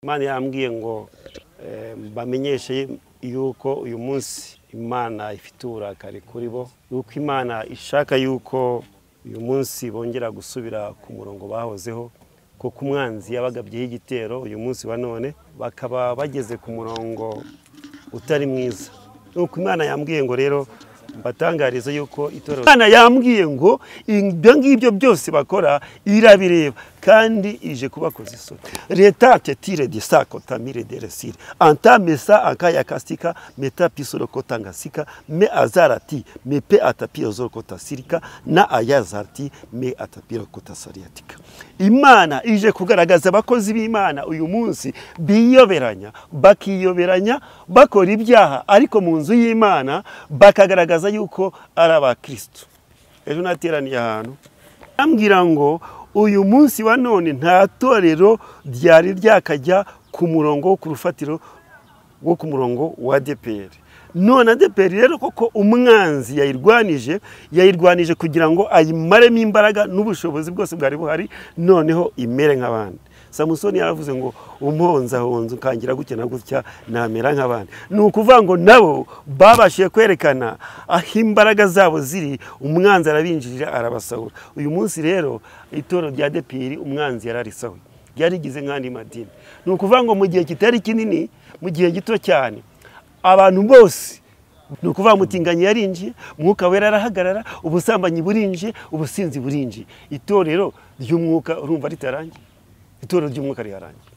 Imana yambwiye ngo bamenyeshe yuko uyu munsi imana ifite uburakari kuri bo yuko imana ishaka yuko uyu munsi bongera gusubira ku murongo bahozeho kuko umwanzi yabagabyeho igitero uyu munsi wa none bakaba bageze ku murongo utari mwiza nuko imana yambwiye ngo rero mbatangariza yuko itorero imana yambwiye ngo ibyo ngibyo byose bakora irabireba kandi ije kubakoza isoni leta tetire de sa kotamire de resire antamesa akaya kasika meta pisoro kotangasika me azarati mepe atapiro zoro kotasirika na ayazarti me atapiro kotasariatika imana ije kugaragaza abakozi b'imana uyu munsi biyoberanya bakiyoberanya bakora ibyaha ariko mu nzu y'imana bakagaragaza bigaragaza yuko ari abakristo ejo nateraniye ahantu ambwira ngo uyu munsi wa none nta torero ryari ryakajya ku murongo wo ku rufatiro wo ku murongo wa DPR none ADPR rero koko umwanzi yayirwanije yayirwanije kugira ngo ayimaremo imbaraga n'ubushobozi bwose bwari buhari noneho imere nk'abandi samusoni yaravuze ngo umponsahonze ukangira gutya na gutya namera nk'abandi ni ukuvuga ngo nabo babashije kwerekana aho imbaraga zabo ziri umwanzi arabinjirira arabasahura uyu munsi rero itoro rya depiri umwanzi yararisahuye ryarigize nk'andi madini ni ukuvuga ngo mu gihe kitari kinini mu gihe gito cyane abantu bose ni ukuvuga mutinganyi yarinjiye mwuka wera arahagarara ubusambanyi burinjiye ubusinzi burinjiye itorero ry'umwuka urumva ritarangiye itorero ry'umwuka riharangiye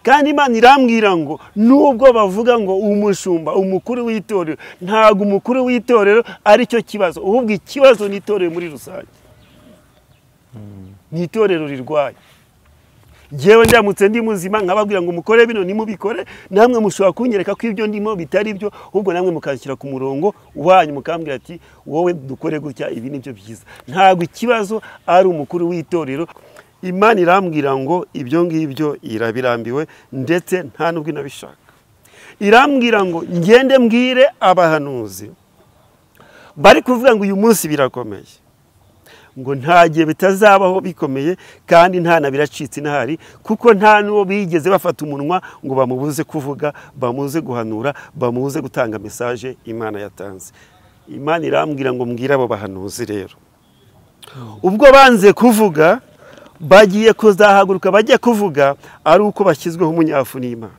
kandi imana irambwira ngo nubwo bavuga ngo umushumba umukuru w'itorero ntabwo umukuru w'itorero aricyo kibazo ahubwo ikibazo ni itorero muri rusange ni itorero rirwaye ngewe ndamutse ndi muzima nkababwira ngo mukore bino nimubikore namwe mushobora kunyereka ko ibyo ndimo bitari byo ahubwo namwe mukashyira ku murongo wanyu mukambwira ati wowe dukore gutya ibi ni byo byiza ntabwo ikibazo ari umukuru w'itorero imana irambwira ngo ibyo ngibyo irabirambiwe ndetse nta n'ubwo inabishaka irambwira ngo ngende mbwire abahanuzi bari kuvuga ngo uyu munsi birakomeye ngo nta gihe bitazabaho bikomeye kandi nta na biracitse inahari kuko nta n'uwo bigeze bafata umunwa ngo bamubuze kuvuga bamuze guhanura bamuze gutanga mesaje imana yatanze imana irambwira ngo mbwire abo bahanuzi rero ubwo banze kuvuga bagiye kuzahaguruka bajya kuvuga ari uko bashyizweho umunyafu n'imana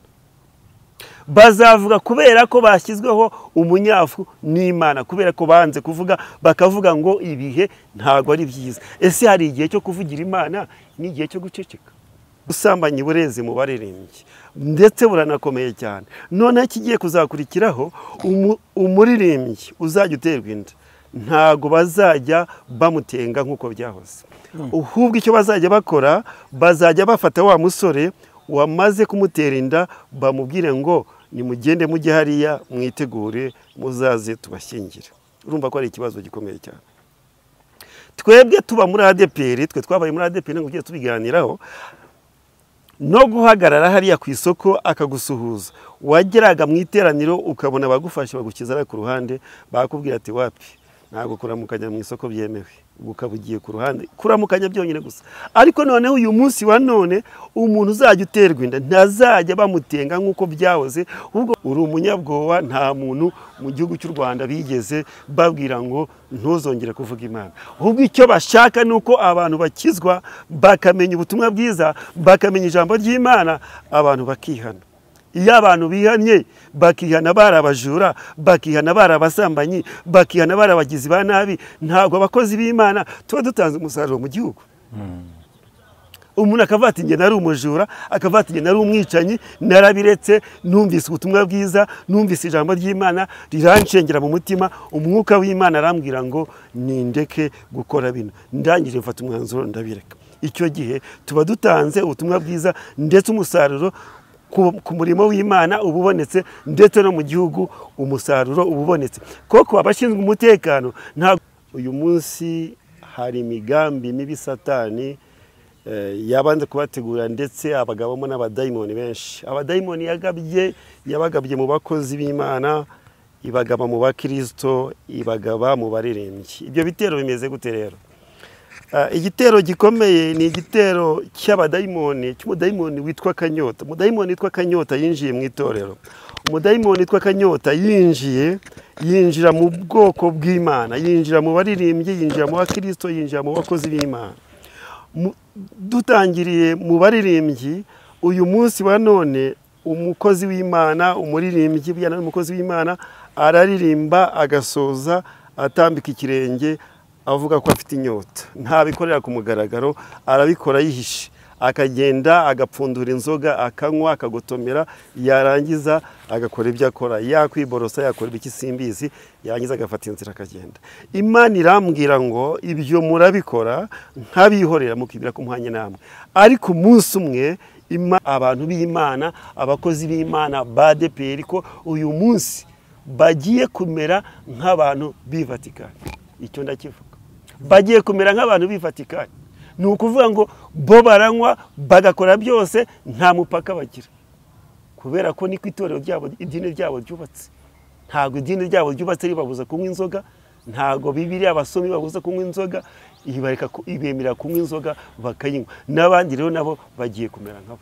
bazavuga kubera ko bashyizweho umunyafu n'imana kubera ko banze kuvuga bakavuga ngo ibihe ntabwo ari byiza ese hari igihe cyo kuvugira imana n'igihe cyo guceceka ubusambanyi bureze mu baririmbyi ndetse buranakomeye cyane noneho ikigiye kuzakurikiraho umuririmbyi uzajya uterwa inda ntabwo bazajya bamutenga nk'uko byahoze ahubwo icyo bazajya bakora bazajya bafata wa musore wamaze kumutera inda bamubwire ngo nimugende mujye hariya mwitegure muzaze tubashyingire urumva ko ari ikibazo gikomeye cyane twebwe tuba muri adeperi twe twabaye muri adeperi ntabwo tugiye tubiganiraho no guhagarara hariya ku isoko akagusuhuza wageraga mu iteraniro ukabona abagufashe bagukizara ku ruhande bakubwira ati wapi ntabwo kuramukanya mu isoko byemewe ukaba ugiye ku ruhande kuramukanya byonyine gusa ariko noneho uyu munsi wa none umuntu uzajya uterwa inda ntazajya bamutenga nk'uko byahoze ahubwo uri umunyabwoba nta muntu mu gihugu cy'u rwanda bigeze babwira ngo ntuzongere kuvuga imana ahubwo icyo bashaka ni uko abantu bakizwa bakamenya ubutumwa bwiza bakamenya ijambo ry'imana abantu bakihana iyo abantu bihanye bakihana bari abajura bakihana bari abasambanyi bakihana bari abagizi ba nabi ntabwo abakozi b'imana tuba dutanze umusaruro mu gihugu umuntu akavuga ati ngenda ari umujura akavuga ati ngenda ari umwicanyi narabiretse numvise ubutumwa bwiza numvise ijambo ry'imana riranshengera mu mutima umwuka w'imana arambwira ngo nindeke gukora bino ndangije mfata umwanzuro ndabireka icyo gihe tuba dutanze ubutumwa bwiza ndetse umusaruro ku murimo w'imana uba ubonetse ndetse no mu gihugu umusaruro uba ubonetse koko abashinzwe umutekano ntabwo uyu munsi hari imigambi mibi satani yabanze kubategura ndetse abagabamo n'abadayimoni benshi abadayimoni yagabye yabagabye mu bakozi b'imana ibagaba mu bakirisito ibagaba mu baririmbyi ibyo bitero bimeze gute rero Ah, igitero gikomeye ni igitero cy'abadayimoni cy'umudayimoni witwa kanyota umudayimoni witwa kanyota yinjiye mu itorero umudayimoni witwa kanyota yinjiye yinjira mu bwoko bw'imana yinjira mu baririmbyi yinjira mu bakirisito yinjira mu bakozi b'imana Mu- dutangiriye mu baririmbyi uyu munsi wa none umukozi w'imana umuririmbyi bijyana n'umukozi w'imana araririmba agasoza atambika ikirenge avuga ko afite inyota ntabikorera ku mugaragaro arabikora yihishe akagenda agapfundura inzoga akanywa akagotomera yarangiza agakora ibyo akora yakwiborosa yakora ibiki simbizi yarangiza agafata inzira akagenda imana irambwira ngo ibyo murabikora nk'abihorera mukibwira ko muhanye namwe ariko umunsi umwe Ima- abantu b'imana abakozi b'imana ba deperi ko uyu munsi bagiye kumera nk'abantu b'i Vatikani icyo ndakivuga bagiye kumera nk'abantu b'i Vatikani ni ukuvuga ngo bo baranywa bagakora byose nta mupaka bagira kubera ko niko itorero ryabo idini ryabo ryubatse ntabwo idini ryabo ryubatse ribabuza kunywa inzoga ntabwo bibiriya abasomi babuza kunywa inzoga ibareka ku- ibemerera kunywa inzoga bakayinywa n'abandi rero nabo bagiye kumera nkabo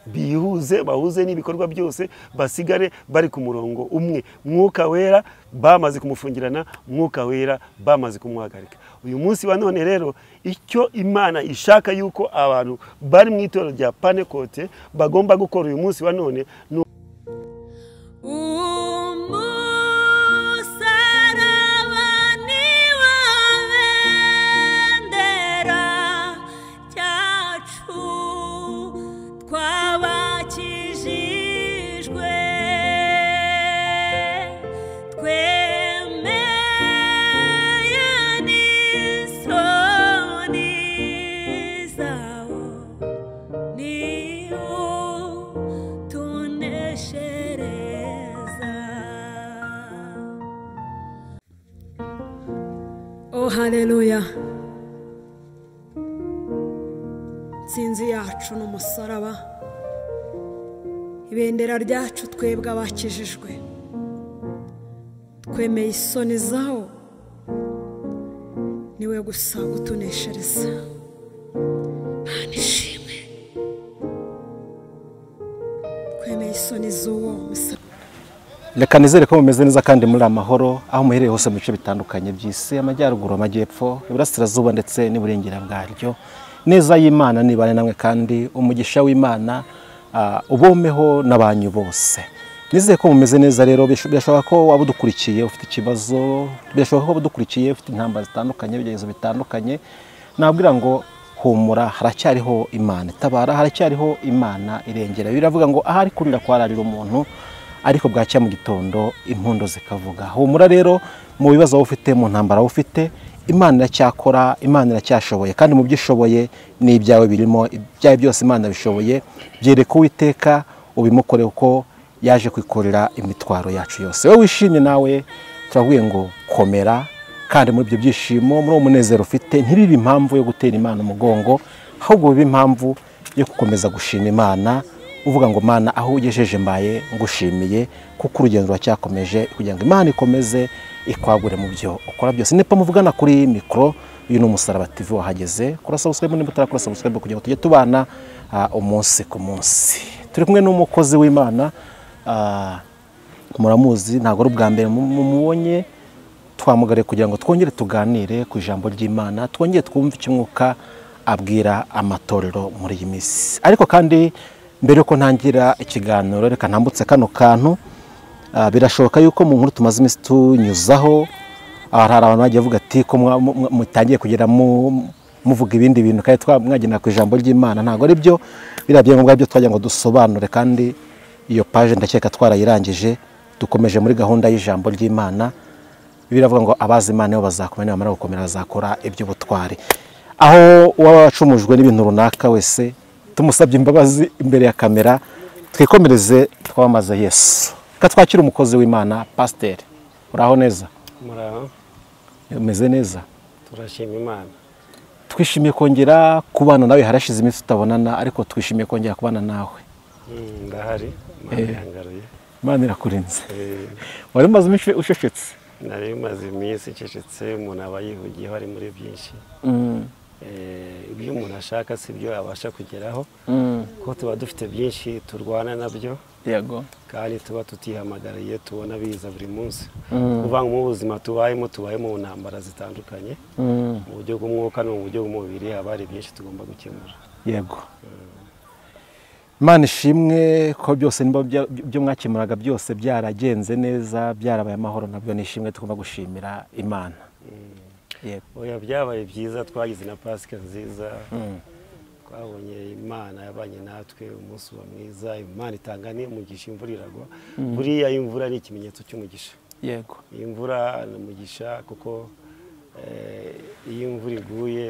bihuze bahuze n'ibikorwa byose basigare bari ku murongo umwe mwuka wera bamaze kumufungirana mwuka wera bamaze kumuhagarika uyu munsi wa none rero icyo imana ishaka yuko abantu bari mu itorero rya panekote bagomba gukora uyu munsi wa none ni umusarabani wa bendera cyacu twabakijijwe twemeye n'isoni zawo niwo tuneshereza oh haleluya nsinzi yacu ni umusaraba ibendera ryacu twebwe abakijijwe twemeye isoni zawo niwe gusa utuneshereza mana ishimwe twemeye isoni z'uwo musaraba reka nizere ko mumeze neza kandi muri amahoro aho muherereye hose mu bice bitandukanye by'isi amajyaruguru amajyepfo iburasirazuba ndetse n'iburengera bwaryo neza y'imana nibane namwe kandi umugisha w'imana ah, ubomeho n'abanyu bose nizere ko mumeze neza rero bish- birashoboka ko waba udukurikiye ufite ikibazo birashoboka ko waba udukurikiye ufite intambara zitandukanye ibigeragezo bitandukanye nabwira ngo humura haracyariho imana itabara haracyariho imana irengera biravuga ngo ahari kurira kwararira umuntu ariko bwacya mu gitondo impundo zikavuga humura rero mu bibazo waba ufite mu ntambara waba ufite imana iracyakora imana iracyashoboye kandi mu byo ishoboye ni ibyawe birimo ibyawe byose imana bishoboye byereka uwiteka ubimukore uko yaje kwikorera imitwaro yacu yose wowe wishimye nawe turavuye ngo komera kandi muri ibyo byishimo muri uwo munezero ufite ntibibe impamvu yo gutera imana umugongo ahubwo bibe impamvu yo gukomeza gushima imana uvuga ngo mana aho ugejeje mbaye ngushimiye kuko urugendo ruracyakomeje kugira ngo imana ikomeze ikwagure mu byo ukora byose nipa muvugana kuri iyi mikoro uyu ni umusaraba tv wahageze kora sabusikaribu niba utarakora sabusikaribu kugira ngo tujye tubana ah, umunsi ku munsi turi kumwe n'umukozi w'imana ah, muramuzi ntabwo ari ubwa mbere mu- mumubonye twamugare kugira ngo twongere tuganire ku ijambo ry'imana twongere twumve icyo umwuka abwira amatorero muri iyi minsi ariko kandi mbere yuko ntangira ikiganiro reka ntambutse kano kantu ah, birashoboka yuko mu nkuru tumaze iminsi tunyuzaho aha hari abantu bagiye bavuga ati ko mwa- mwa- mutangiye kugera mu- muvuga ibindi bintu kandi twa- mwagendera ku ijambo ry'imana ntabwo ari byo biriya byangombwa byo twagira ngo dusobanure kandi iyo paje ndakeka twarayirangije dukomeje muri gahunda y'ijambo ry'imana biravuga ngo abazi imana nibo bazakomera nibamara gukomera bazakora iby'ubutwari aho uwaba wacumujwe n'ibintu runaka wese tumusabye imbabazi imbere ya kamera twikomereze twamamaze yesu reka twakire umukozi w'imana pasiteri uraho neza muraho umeze neza turashima imana twishimiye kongera kubana nawe harashize iminsi tutabonana ariko twishimiye kongera kubana nawe ndahari imana irakurinze wari umaze iminsi ucecetse nari bimaze iminsi icecetse umuntu aba yihugiyeho ari muri byinshi Mm, Eh, ibyo umuntu ashaka si byo abasha kugeraho mm, kuko tuba dufite byinshi turwana nabyo yego kandi tuba tutihamagariye tubona biza buri munsi Mm. kuvuga ngo mu buzima tubayemo tubayemo mu ntambara zitandukanye Mm, mu buryo bw'umwuka no mu buryo bw'umubiri haba hari byinshi tugomba gukemura yego imana ishimwe ko byose niba bya- byo mwakemuraga byose byaragenze neza byarabaye amahoro nabyo ni ishimwe tugomba gushimira imana yego oya byabaye byiza twagize na pasika nziza twabonye imana yabanye natwe umunsi uba mwiza imana itanga n'umugisha imvura iragwa buriya imvura ni ikimenyetso cy'umugisha yego iyi mvura ni umugisha kuko eh, iyo imvura iguye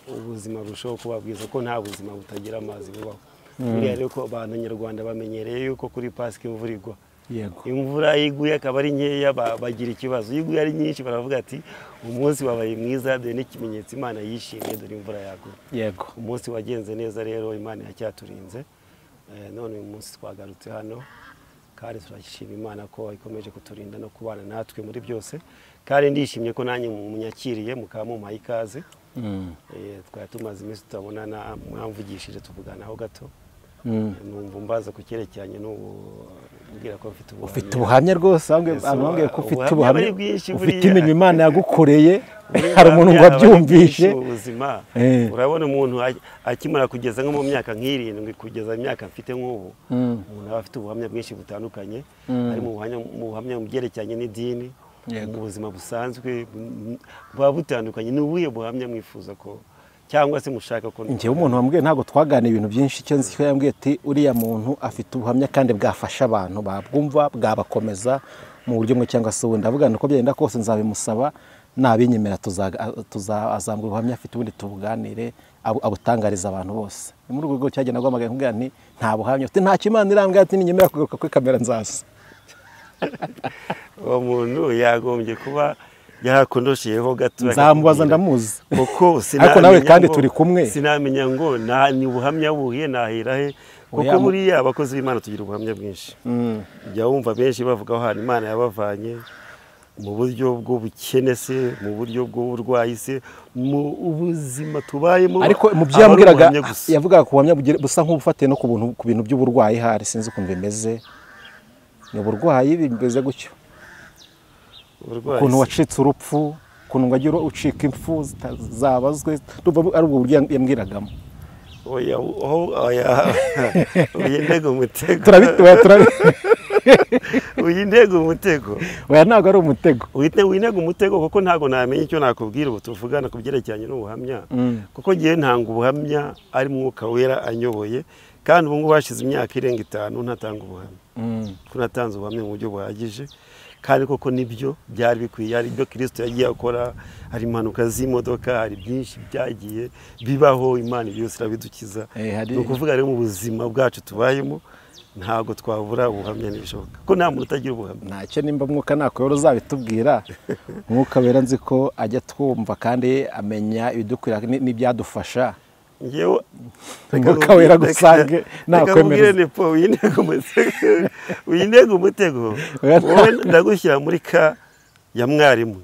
ubuzima burushaho kuba bwiza kuko nta buzima butagira amazi bubaho buriya rero ko abantu nyarwanda bamenyereye yuko kuri pasika imvura igwa yego imvura iyo iguye akaba ari nkeya ba- bagira ikibazo iyo iguye ari nyinshi baravuga ati umunsi wabaye mwiza dore n'ikimenyetso imana yishimye dore imvura yaguye yego umunsi wagenze neza rero imana iracyaturinze Eh, none uyu munsi twagarutse hano kandi turashima imana ko ikomeje kuturinda no kubana natwe muri byose kandi ndishimye ko nanjye munyakiriye mukaba mumpaye ikaze Mm, Eh, twari tumaze iminsi tutabonana mwamvugishije tuvuganaho gato mm. numva mbaza ku cyerekeranye n'ubu mbwira ko mfite ubuhamya. ufite ubuhamya rwose ahubwo- Yesu, abantu bambwiye ko ufite ubuhamya ubuhamya ari bwinshi ufite buriya. imirimo imana yagukoreye Uburenganzira hari umuntu ngo abantu abyumvishe benshi mu buzima Eh. urabona umuntu a- akimara kugeza nko mu myaka nk'irindwi kugeza imyaka mfite nk'ubu Mm. umuntu aba afite ubuhamya bwinshi butandukanye Mm. ari mu buhamya mu buhamya mu byerekeranye n'idini Yego. mu buzima busanzwe bu- buba butandukanye ni ubuhe buhamya mwifuza ko cyangwa se mushaka ko njyewe umuntu wambwiye ntabwo twaganira ibintu byinshi icyo nzi cyo yambwiye ati uriya muntu afite ubuhamya kandi bwafasha abantu babwumva bwabakomeza mu buryo bumwe cyangwa se ubundi avuga ngo uko byagenda kose nzabimusaba nabinyemera tuza- tuza- azambura ubuhamya afite ubundi tubuganire abu- abutangariza abantu bose ni muri urwo rwego cyagenda rwamagana nkubwira nti nta buhamya ufite nta kimana irambwira ati ninyemera kugaruka kuri kamera nzaza uwo muntu yagombye kuba yarakondosheyeho gato akakubwira. nzamubaza ndamuzi kuko ariko nawe sinamenya kandi ngo- turi kumwe sinamenya ngo na- ni ubuhamya buhuye nahera he kuko Oya, mu- buriya abakozi b'imana tugira ubuhamya bwinshi jya wumva benshi bavuga ahantu imana yabavanye mu buryo bw'ubukene se mu buryo bw'uburwayi se mu ubuzima tubayemo ariko mu byo aba ari yambwiraga ubuhamya gusa. yavugaga ku buhamya bugira- busa nk'ubufatiye no ku buntu ku bintu by'uburwayi hari sinzi ukuntu bimeze ni uburwayi bimeze gutyo Uburwayi ukuntu se. wacitse urupfu ukuntu ngo agira ucika impfu zita- zabazwe ndumva ari ubwo buryo yambwiragamo Oya, oho, oya. uyu ndego umutego turabitoya turabi- uyu ndego umutego oya ntabwo ari umutego wite winega umutego kuko ntabwo namenya icyo nakubwira ubu tuvugana ku byerekeranye n'ubuhamya kuko ngewe ntanga ubuhamya ari mwuka wera anyoboye kandi ubu ngubu hashize imyaka irenga itanu ntatanga ubuhamya ko natanze ubuhamya mu buryo buhagije kandi koko nibyo byari bikwiye hari ibyo kirisito yagiye akora hari impanuka z'imodoka hari byinshi byagiye bibaho imana byose irabidukiza Eh, hari- ni ukuvuga rero mu buzima bwacu tubayemo ntabwo twabura ubuhamya ntibishoboka ko nta muntu utagira ubuhamya ntacyo nimba umwuka nakuyobora uzabitubwira umwuka wera nzi ko ajya twumva kandi amenya ibidukwira ni- n'ibyadufasha ngewe Umwuka wera agusange, nakwemereza. nepo uyintego umutego uyintego umutego Oya, nta- wowe ndagushyira muri ka ya mwarimu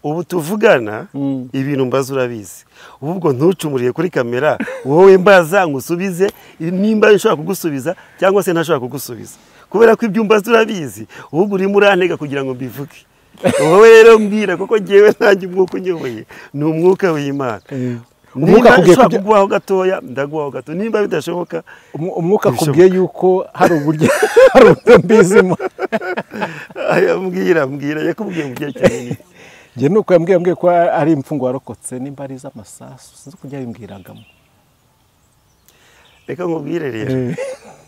ubu tuvugana Mm. ibintu mbaza urabizi ahubwo ntucumuriye kuri kamera wowe mbaza ngusubize nimba nshobora kugusubiza cyangwa se ntashobora kugusubiza kubera ko ibyo mbaza urabizi ahubwo urimo urantega kugira ngo mbivuge wowe rero mbwira kuko ngewe ntange umwuka unyoboye ni umwuka w'imana Umwuka Nimba akubwiye nshobora kubyo- kuguhaho gatoya ndaguhaho gato nimba bidashoboka Umu- umwuka Ntibishoboka. akubwiye yuko hari uburyo hari uburyo mbizimo aya, mbwira mbwira yakubwiye mu byerekeranye n'iki? njye ni uko yambwiye yambwiye ko ari impfu ngo warokotse nimba ari iz'amasasu sinzi uko yabimbwiragamo reka nkubwire rero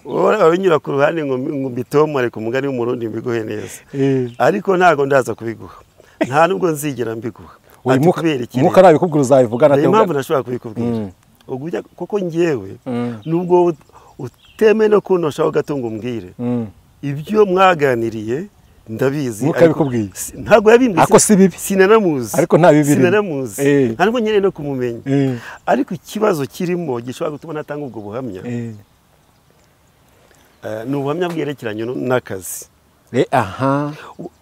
wowe unyura ku ruhande ngo mbi- ngo mbitomore ku mugani w'umurundi mbiguhe neza Eh. ariko ntabwo ndaza kubiguha nta nubwo nzigera mbiguha uyu Ati, mwuka kubera iki umwuka rero? arabikubwira uzabivugana hari ate impamvu nashobora kubikubwira Mm. ubwo ujya kuko ngewe Mm. nubwo ut- uteme no kunoshaho gato ngo umbwire Mm. ibyo mwaganiriye ndabizi Mwuka ariko yabikubwiye? si- ntabwo yabimbwiye Ariko si bibi. sinanamuzi Ariko nta bibi birimo. sinanamuzi Eh. ntabwo nyine no kumumenya Eh. ariko ikibazo kirimo gishobora gutuma natanga ubwo buhamya Eh, eh, ni ubuhamya bwerekeranye n'akazi re aha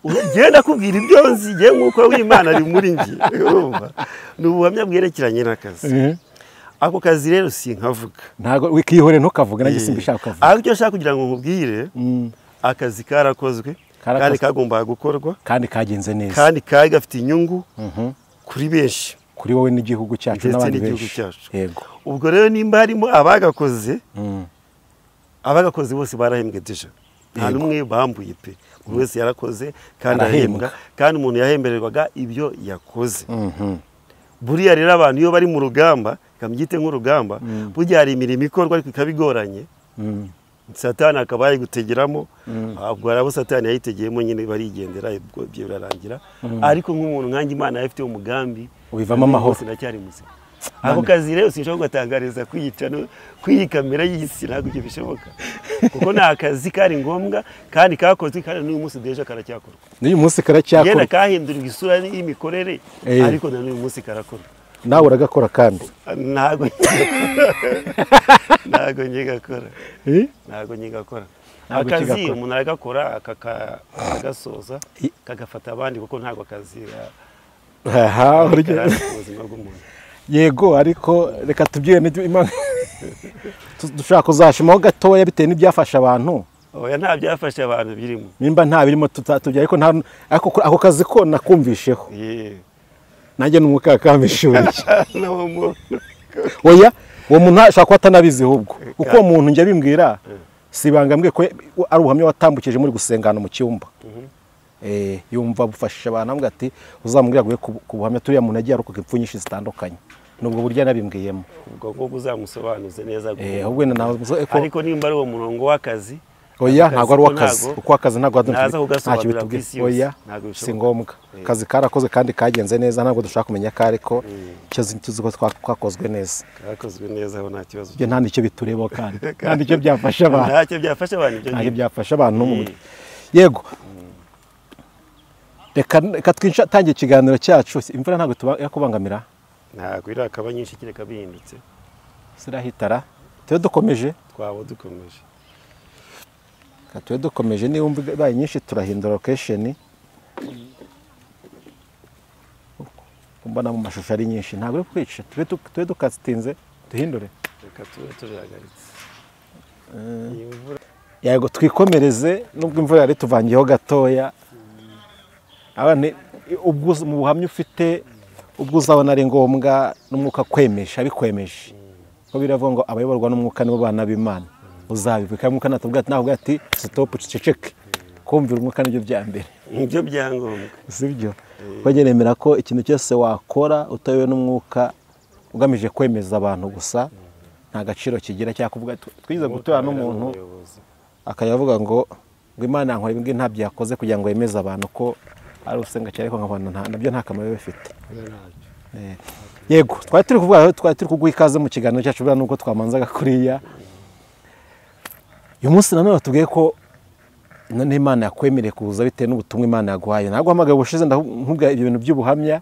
njyewe ndakubwira ibyo nzi njyewe nk'uko w'imana ari muri njye urumva ni ubuhamya bwerekeranye n'akazi ako kazi rero sinkavuga ntabwo wikihore ntukavuge nanjye simba ushaka kuvuga ahubwo icyo nshaka kugira ngo nkubwire akazi karakozwe Karakozwe. kandi kagombaga gukorwa kandi kagenze neza kandi kari gafite inyungu kuri benshi kuri wowe n'igihugu cyacu ndetse n'abandi n'igihugu benshi cyacu. yego ubwo rero nimba harimo abagakoze Mm. abagakoze bose barahembwe deja nta Yego. n'umwe bambuye pe buri wese yarakoze kandi Arahembwa. arahembwa kandi umuntu yahembererwaga ibyo yakoze Mhm. buriya rero abantu iyo bari mu rugamba kamubyite nk'urugamba burya hari imirimo ikorwa ariko ikaba igoranye Mm. satani akaba yayigutegeramo ubwo hari abo satani yayitegeyemo nyine barigendera ubwo ibyo birarangira ariko nk'umuntu nkanjye imana yari ifite umugambi Ubivamo uyu amahoro. munsi ndacyari muzima ako kazi rero sinshobora kugatangariza kwiyica no- kwiyi kamera y'isi ntabwo ibyo bishoboka kuko ni akazi kari ngombwa kandi kakozwe kandi n'uyu munsi deja karacyakorwa n'uyu munsi yenda karacyakorwa kahindurirwa isura y'imikorere Eh. ariko na n'uyu munsi karakorwa nawe uragakora kandi ntago ntago ngigakora Eh? ntago ngigakora Ntabwo akazi ukigakora. umuntu aragakora akaka- akagasoza kagafata abandi kuko ntabwo akazi aha urya- karambye ku buzima bw'umuntu yego ariko reka tubyire n'ibyo imana Tu- dushobora kuzashimaho gatoya bitewe n'ibyafasha abantu oya nta byafashe abantu birimo nimba nta birimo tutatubya ariko nta ariko ko- ako kazi ko nakumvisheho Ye. nanjye ni umukakambishuriye Nawo mu- oya uwo muntu ashobora kuba atanabizi ahubwo kuko uwo muntu njya bimbwira si ibanga mbwiye ko ari ubuhamya watambukije muri gusengana mu cyumba Eh, yumva bufashije abantu avuga ati uzamubwira aguye ku ku buhamya turiya muntu yagiye arokoka impfu nyinshi zitandukanye nubwo burya nabimbwiyemo ubwo ngubwo uzamusobanuze neza Eh, guhura ahubwo nawe muzo eko ariko nimba ari uwo murongo w'akazi oya akazi ntabwo ari ko uw'akazi ntago- uko akazi ntabwo ari ntaza kugasobanura ntacyo ku isi yose. oya Ntabwo bishoboka. si ngombwa Eh. akazi karakoze kandi kagenze neza ntabwo dushaka kumenya ko ariko icyo zi- tuzi ko twa- twakozwe neza kakozwe neza aho nta kibazo ibyo nta nicyo biturebaho kandi nta nicyo byafasha abantu ntacyo byafasha abantu ibyo ntabwo ngibyo. byafasha abantu mu mutwe yego reka reka twinshi- tangiye ikiganiro cyacu imvura ntabwo tuba- irakubangamira ntabwo irakaba nyinshi kereka bihindutse zirahitara tube dukomeje twaba dukomeje Reka tube dukomeje niba imvura ibaye nyinshi turahindura lokesheni mbona mu mashusho ari nyinshi ntabwo uri kwica tube du- tube dukatsitinze duhindure reka tube turihagaritse iyi mvura yego twikomereze nubwo imvura yari tuvangiyeho gatoya abana ubwo uzi- mu buhamya ufite ubwo uzabona ari ngombwa n'umwuka kwemesha abikwemeje ko biravuga ngo abayoborwa n'umwuka nibo bana b'imana uzabivuga kandi umwuka natubwira ati nawe ati sitopu ceceke kumvira umwuka nibyo bya mbere nibyo byangombwa sibyo bageremera ko ikintu cyose wakora utayobewe n'umwuka ugamije kwemeza abantu gusa nta gaciro kigira cyangwa kuvuga tw- twize guturana n'umuntu umuyobozi akajya avuga ngo ngo imana yankora ibingi ntabyo yakoze kugira ngo yemeze abantu ko ari usenga cyane ariko nkabona nta- nabyo nta kamaro biba bifite Eh, yego twari turi kuvuga twari turi kuguha ikaze mu kiganiro cyacu buriya nubwo twamanzaga kuriya uyu munsi nanone batubwiye ko none imana yakwemereye kuza bitewe n'ubutumwa imana yaguhaye ntabwo hamagaye ubushize ndavuga ibyo bintu by'ubuhamya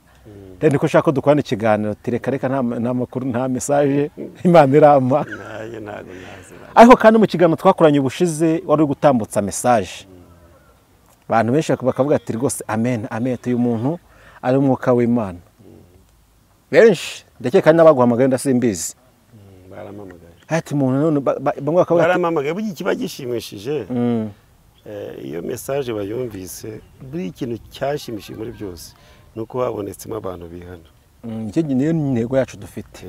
rero niko nshaka ko dukorana ikiganiro tireka reka nta nta makuru nta mesaje imana irampa ntayo ntabwo nazira ariko kandi mu kiganiro twakoranye ubushize wari uri gutambutsa mesaje abantu benshi bakavuga ati rwose amen amen uyu muntu ari umwuka w'imana benshi ndakeka hari n'abaguhamagaye ndasimbizi barampamagaye ati muntu none ba- ba- bamwe bakavuga ati barampamagaye burya ikiba gishimishije "Mm, eh, iyo mesaje bayumvise buri ikintu cyashimishije muri byose ni uko habonetsemo abantu bihana mm, icyo gihe niyo ntego yacu dufite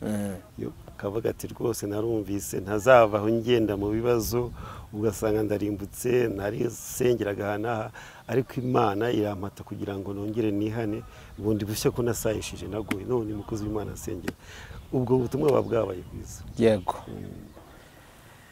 Eh, Mm. iyo ukavuga ati rwose narumvise ntazavaho ngenda mu bibazo ugasanga ndarimbutse narisengeraga aha n'aha ariko imana irampata kugira ngo nongere nihane ubundi bushya ko nasayishije naguye none umukozi w'imana asengera ubwo butumwa buba bwabaye bwiza yego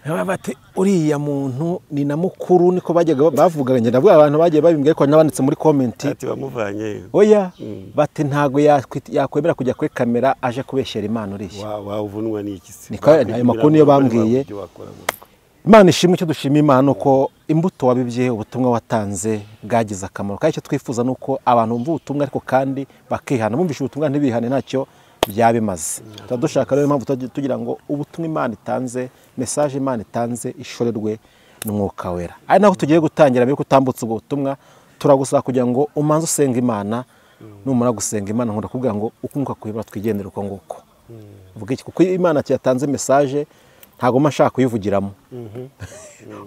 Baba bati uriya muntu ni na mukuru niko bajyaga bavuga ngenda avuga abantu bagiye babimbwiye ko n'abanditse muri komenti ati bamuvanye oya Mm. bati ntabwo yakwit- yakwemera kujya kuri kamera aje kubeshyera imana urishya wa- wavunwa n'iki se Niko ayo makuru niyo bambwiye. ibyo wakora mu rugo. imana ishimwe icyo dushima imana uko imbuto wabibye ubutumwa watanze bwagize akamaro kandi icyo twifuza ni uko abantu bumva ubutumwa ariko kandi bakihana bumvishe ubutumwa ntibihane ntacyo byaba bimaze tuba dushaka rero impamvu tugira ngo ubutumwa imana itanze mesaje imana itanze ishorerwe n'umwuka wera ari naho tugiye gutangira mbere yuko utambutse ubwo butumwa turagusaba kugira ngo umanze usenga imana numara gusenga imana nkunda kuvuga ngo ukunguka kuyibura twigendere uko nguko uvuga iki kuko iyo imana yatanze mesaje ntabwo mba nshaka kuyivugiramo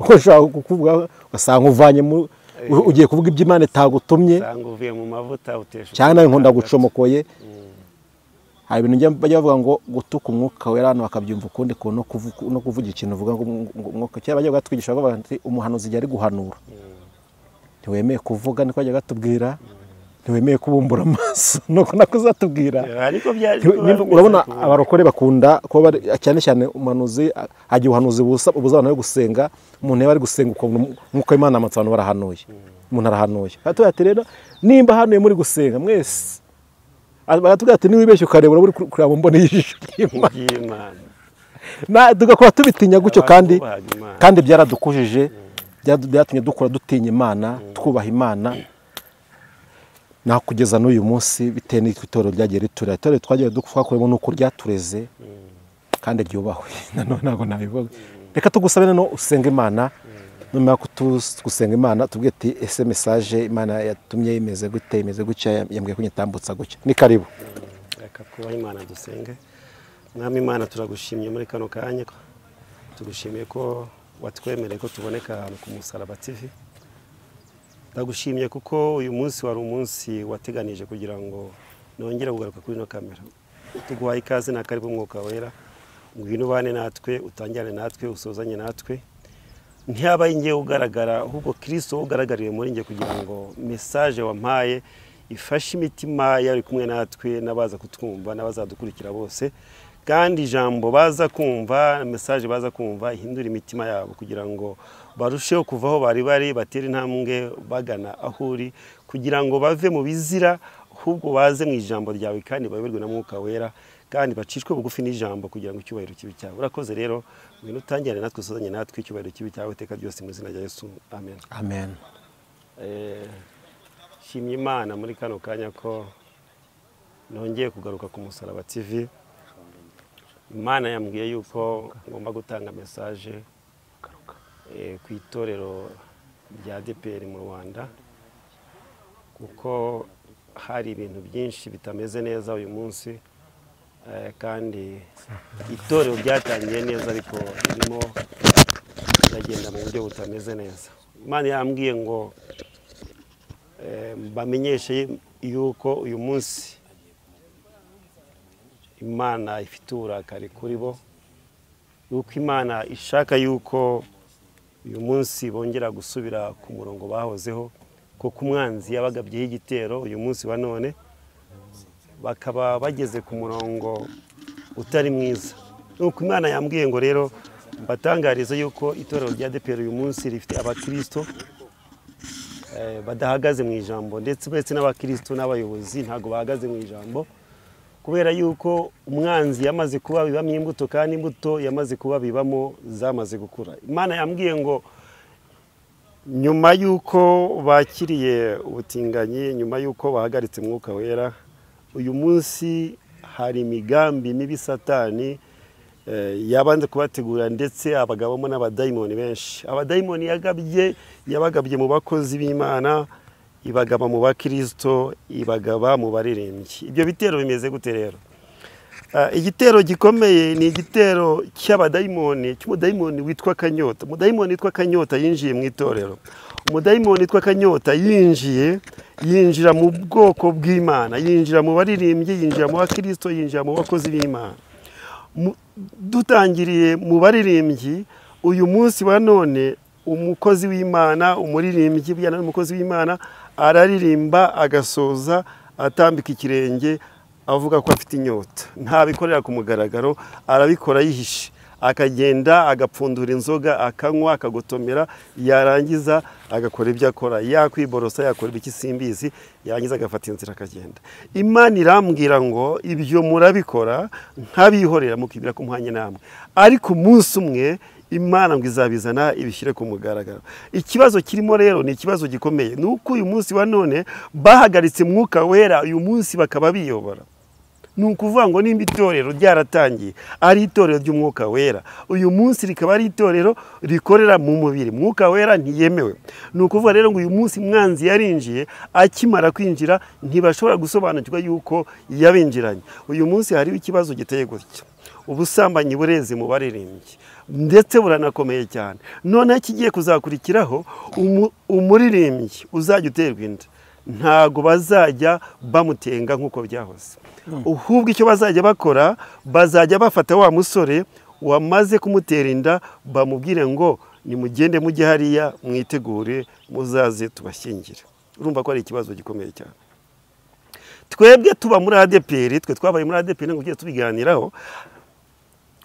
uko ushobora kukuvuga ugasanga uvanyemo ugiye kuvuga ibyo imana itagutumye usanga uvuye mu mavuta utesha cyane nawe nkunda gucomokoye hari ibintu njya bajya bavuga ngo gutuka umwuka wera hano bakabyumva ukundi kuntu no kuvu- no kuvuga ikintu uvuga ngo umwuka kera bajya batwigisha bavuga ati umuhanuzi igihe ari guhanura ntiwemeye kuvuga niko bajya batubwira ntiwemeye kubumbura amaso nuko nako uzatubwira ariko byari Ntiwe- nimba- urabona abarokore bakunda kuba bari cyane cyane umuhanuzi a- agira ubuhanuzi busa- bubuza abantu yo gusenga umuntu yaba ari gusenga ukuntu nk'uko imana yamanitse abantu barahanuye umuntu arahanuye baratubwira ati rero nimba hanuye muri gusenga mwese baratubwira ati niwibeshye ukarebura uri kur- kureba mu mboni y'ijisho ry'imana by'imana Na- tugakora tubitinya gutyo Abantu kandi bubaha Imana. kandi byaradukujije byaradu- byatumye dukura dutinya imana twubaha imana naho kugeza n'uyu munsi bitewe n'uko itorero ryagiye ritura itorero twagiye du- twakuyemo n'uko ryatureze kandi ryubahwe nanone ntabwo nabivuga reka tugusabe nanone usenga imana nyuma yo kutu- gusenga imana tubwire ati ese mesaje imana yatumye imeze gute imeze gutya yambwiye kunyitambutsa gutya ni karibu reka kuba imana dusenge mwami imana turagushimye muri kano kanya ko tugushimiye ko watwemereye ko tuboneka ahantu ku musaraba tv ndagushimye kuko uyu munsi wari umunsi wateganije kugira ngo nongere kugaruka kuri ino kamera tuguhaye ikaze na karibu umwuka wera ngwino ubane natwe utangirane natwe usozanye natwe ntiyabaye ingiye ugaragara ahubwo kirisito wowe ugaragariye muri njye kugira ngo mesaje wampaye ifashe imitima yari kumwe natwe n'abaza kutwumva n'abazadukurikira bose kandi ijambo baza kumva mesaje baza kumva ihindura imitima yabo kugira ngo barusheho kuva aho bari bari batera intambwe bagana aho uri kugira ngo bave mu bizira ahubwo baze mu ijambo ryawe kandi bayoborwe na mwuka wera kandi bacishwe bugufi n'ijambo kugira ngo icyubahiro kibe cyawe urakoze rero ibintu utangirane natwe usozanye natwe icyubahiro kibe cyawe iteka ryose mu izina rya yesu amen amen Eh, shimye imana muri kano kanya ko nongeye kugaruka ku musaraba tv imana yambwiye yuko ngomba gutanga mesaje eh, ku itorero rya dpr mu rwanda kuko hari ibintu byinshi bitameze neza uyu munsi eh, kandi itorero ryatangiye neza ariko ririmo riragenda mu buryo butameze neza imana yambwiye ngo eh, mbamenyeshe yuko uyu munsi imana ifite uburakari kuri bo yuko imana ishaka yuko uyu munsi bongera gusubira ku murongo bahozeho kuko umwanzi yabagabyeho igitero uyu munsi wa none bakaba bageze ku murongo utari mwiza nuko imana yambwiye ngo rero mbatangarize yuko itorero rya depero uyu munsi rifite abakirisito eh, badahagaze mu ijambo ndetse uretse n'abakirisito n'abayobozi ntabwo bahagaze mu ijambo kubera yuko umwanzi yamaze kuba bibamo imbuto kandi imbuto yamaze kuba bibamo zamaze gukura imana yambwiye ngo nyuma y'uko bakiriye ubutinganyi nyuma y'uko bahagaritse umwuka wera uyu munsi hari imigambi mibi satani eh, yabanze kubategura ndetse abagabamo n'abadayimoni benshi abadayimoni yagabye yabagabye mu bakozi b'imana ibagaba mu bakirisito ibagaba mu baririmbyi ibyo bitero bimeze gute rero Ah, igitero gikomeye ni igitero cy'abadayimoni cy'umudayimoni witwa kanyota umudayimoni witwa kanyota yinjiye mu itorero umudayimoni witwa kanyota yinjiye yinjira mu bwoko bw'imana yinjira mu baririmbyi yinjira mu bakirisito yinjira mu bakozi b'imana Mu- dutangiriye mu baririmbyi uyu munsi wa none umukozi w'imana umuririmbyi burya nawe umukozi w'imana araririmba agasoza atambika ikirenge avuga ko afite inyota ntabikorera ku mugaragaro arabikora yihishe akagenda agapfundura inzoga akanywa akagotomera yarangiza agakora ibyo akora yakwiborosa yakora ibiki simbizi yarangiza agafata inzira akagenda imana irambwira ngo ibyo murabikora nk'abihorera mukibwira ko muhanye namwe ariko umunsi umwe imana ngo izabizana ibishyire ku mugaragaro ikibazo kirimo rero ni ikibazo gikomeye ni uko uyu munsi wa none bahagaritse mwuka wera uyu munsi bakaba biyobora ni ukuvuga ngo nimba itorero ryaratangiye ari itorero ry'umwuka wera uyu munsi rikaba ari itorero rikorera mu mubiri mwuka wera ntiyemewe ni ukuvuga rero ngo uyu munsi mwanzi yarinjiye akimara kwinjira ntibashobora gusobanukirwa yuko yabinjiranye uyu munsi hariho ikibazo giteye gutya ubusambanyi bureze mu baririmbyi ndetse buranakomeye cyane noneho ikigiye kuzakurikiraho umu- umuririmbyi uzajya uterwa inda ntago bazajya bamutenga nk'uko byahoze ahubwo icyo bazajya bakora bazajya bafata wa musore wamaze kumutera inda bamubwire ngo nimugende mujye hariya mwitegure muzaze tubashyingire urumva ko ari ikibazo gikomeye cyane twebwe tuba muri adeperi twe twabaye muri adeperi ngo ugiye tubiganiraho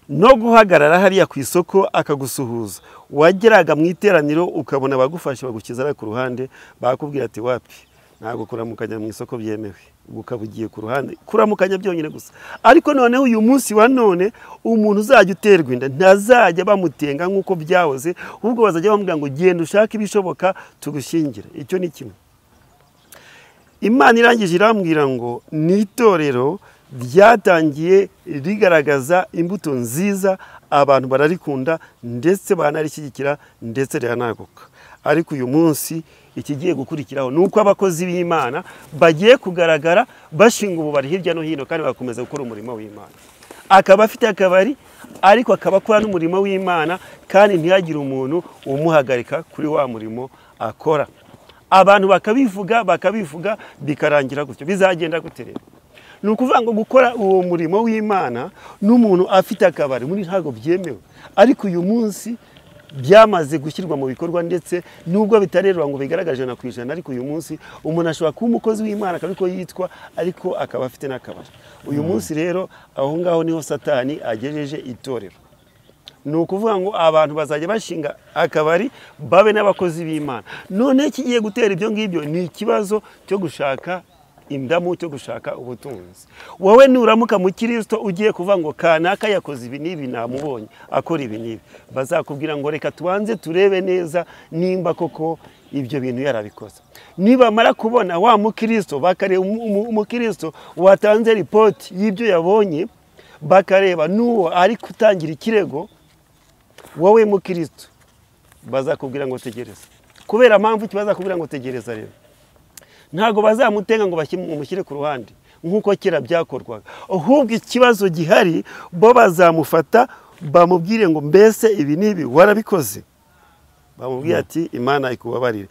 no guhagarara hariya ku isoko akagusuhuza wageraga mu iteraniro ukabona abagufashe bagukiza ari ku ruhande bakubwira ati wapi ntabwo kuramukanya mu isoko byemewe ubwo ukaba ugiye ku ruhande kuramukanya byonyine gusa ariko noneho uyu munsi wa none umuntu uzajya uterwa inda ntazajya bamutenga nk'uko byahoze ahubwo bazajya bamubwira ngo genda ushake ibishoboka tugushyingire icyo ni kimwe imana irangije irambwira ngo ni itorero ryatangiye rigaragaza imbuto nziza abantu bararikunda ndetse banarishyigikira ndetse riranaguka ariko uyu munsi ikigiye gukurikiraho ni uko abakozi b'imana bagiye kugaragara bashinga ububari hirya no hino kandi bagakomeza gukora umurimo w'imana akaba afite akabari ariko akaba akora n'umurimo w'imana kandi ntihagire umuntu umuhagarika kuri wa murimo akora abantu bakabivuga bakabivuga bikarangira gutyo bizagenda gute rero ni ukuvuga ngo gukora uwo murimo w'imana n'umuntu afite akabari muri ntabwo byemewe ariko uyu munsi byamaze gushyirwa mu bikorwa ndetse nubwo bitarerura ngo bigaragare ijana ku ijana ariko uyu munsi umuntu ashobora kuba umukozi w'imana akaba ariko yitwa ariko akaba afite n'akabari uyu munsi rero aho ngaho niho satani agejeje itorero ni ukuvuga ngo abantu bazajya bashinga akabari babe n'abakozi b'imana noneho ikigiye gutera ibyo ngibyo ni ikibazo cyo gushaka indamu cyo gushaka ubutunzi wowe nuramuka mu kirisito ugiye kuvuga ngo kanaka yakoze ibi n'ibi namubonye akora ibi n'ibi bazakubwira ngo reka tubanze turebe neza nimba koko ibyo bintu yarabikoze nibamara kubona wa mukristo bakareba umu- umu- umukristo watanze ripoti y'ibyo yabonye bakareba n'uwo ari gutangira ikirego wowe mukristo bazakubwira ngo tegereza kubera mpamvu ki bazakubwira ngo tegereza rero ntabwo bazamutenga ngo bashyi- bamushyire ku ruhande nk'uko kera byakorwaga ahubwo ikibazo gihari bo bazamufata bamubwire ngo mbese ibi n'ibi warabikoze bamubwira ati imana ikubabarire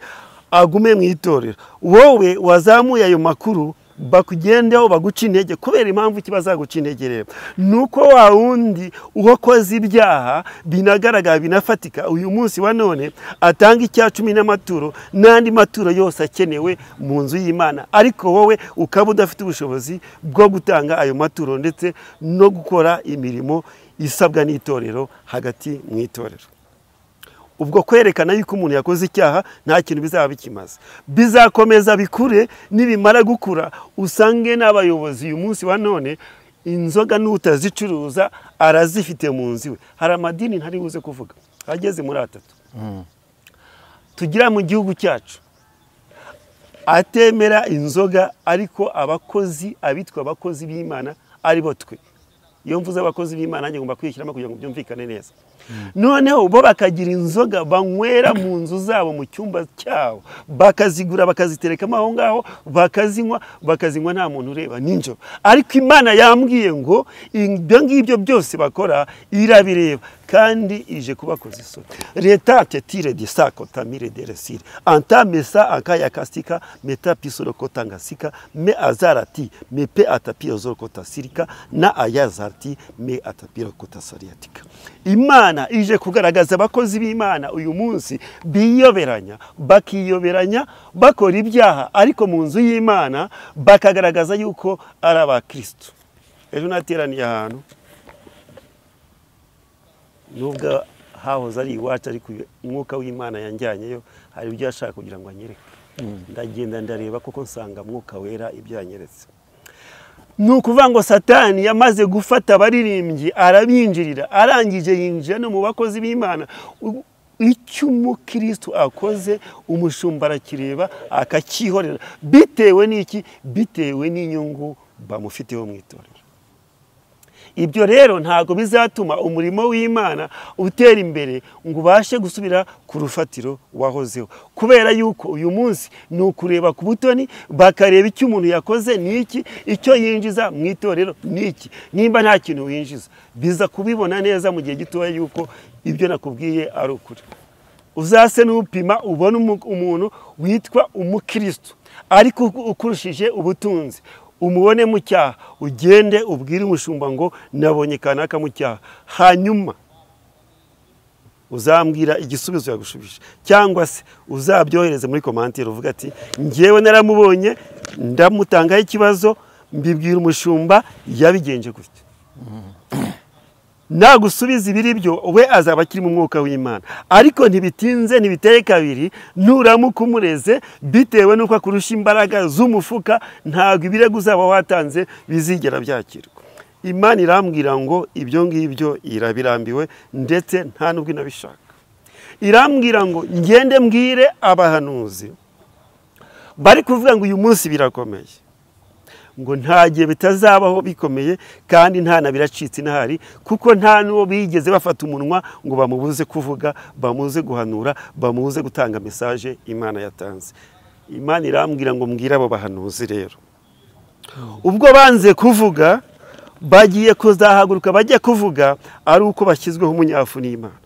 agume mu itorero wowe wazamuye ayo makuru bakugendeho baguca intege kubera impamvu ki bazaguca intege rero ni uko wa wundi uwakoze ibyaha binagaragara binafatika uyu munsi wa none atanga icya cumi n'amaturo n'andi maturo yose akenewe mu nzu y'imana ariko wowe ukaba udafite ubushobozi bwo gutanga ayo maturo ndetse no gukora imirimo isabwa n'itorero hagati mu itorero ubwo kwerekana yuko umuntu yakoze icyaha nta kintu bizaba bikimaze bizakomeza bikure nibimara gukura usange n'abayobozi uyu munsi wa none inzoga n'utazicuruza arazifite mu nzu iwe hari amadini ntari buze kuvuga ageze muri atatu tugira mu gihugu cyacu atemera inzoga ariko abakozi abitwa abakozi b'imana aribo twe iyo mvuze abakozi b'imana nanjye ngomba kwishyiramo kugira ngo byumvikane neza noneho bo bakagira inzoga banywera mu nzu zabo mu cyumba cyabo bakazigura bakaziterekamo aho ngaho bakazinywa bakazinywa nta muntu ureba ninjoro ariko imana yambwiye ngo ibyo ngibyo byose bakora irabireba kandi ije kubakoza isoni leta tetire de sa kotamire de resire antamesa akaya kasika meta pisoro kotangasika me azarati mepe atapiro zoro kotasirika na ayazarati me atapiro kotasariatika imana ije kugaragaza abakozi b'imana uyu munsi biyoberanya bakiyoberanya bakora ibyaha ariko mu nzu y'imana bakagaragaza yuko ari abakristo ejo nateraniye ahantu nubwo hahoze ari iwacu ariko uyu umwuka w'imana yanjyanyeyo hari ibyo yashaka kugira ngo anyereke ndagenda ndareba kuko nsanga mwuka wera ibyo yanyeretse ni ukuvuga ngo satani yamaze gufata abaririmbyi arabinjirira arangije yinjira no mu bakozi b'imana U- icyo umukristo akoze umushumba arakireba akacyihorera bitewe n'iki bitewe n'inyungu bamufiteho mu itorero ibyo rero ntabwo bizatuma umurimo w'imana utera imbere ngo ubashe gusubira ku rufatiro wahozeho kubera yuko uyu munsi ni ukureba ku butoni bakareba icyo umuntu yakoze ni iki icyo yinjiza mu itorero ni iki nimba nta kintu winjiza biza kubibona neza mu gihe gitoya yuko ibyo nakubwiye ari ukuri uzase n'upima ubone umuntu witwa umukirisitu ariko ukurushije ubutunzi umubone mu cyaha ugende ubwire umushumba ngo nabonye kanaka mu cyaha hanyuma uzambwira igisubizo yagushubije cyangwa se uzabyohereze muri komantire uvuga ati ngewe naramubonye ndamutangaho ikibazo mbibwira umushumba yabigenje gutya nagusubiza ibiri byo we azaba akiri mu mwuka w'imana ariko ntibitinze ntibiteye kabiri nuramuka umureze bitewe n'uko akurusha imbaraga z'umufuka ntabwo ibirego uzaba watanze bizigera byakirwa imana irambwira ngo ibyo ngibyo irabirambiwe ndetse nta n'ubwo inabishaka irambwira ngo ngende mbwire abahanuzi bari kuvuga ngo uyu munsi birakomeye ngo nta gihe bitazabaho bikomeye kandi nta na biracitse inahari kuko nta n'uwo bigeze bafata umunwa ngo bamubuze kuvuga bamuze guhanura bamuze gutanga mesaje imana yatanze imana irambwira ngo mbwire abo bahanuzi rero ubwo banze kuvuga bagiye kuzahaguruka bajya kuvuga ari uko bashyizweho umunyafu n'imana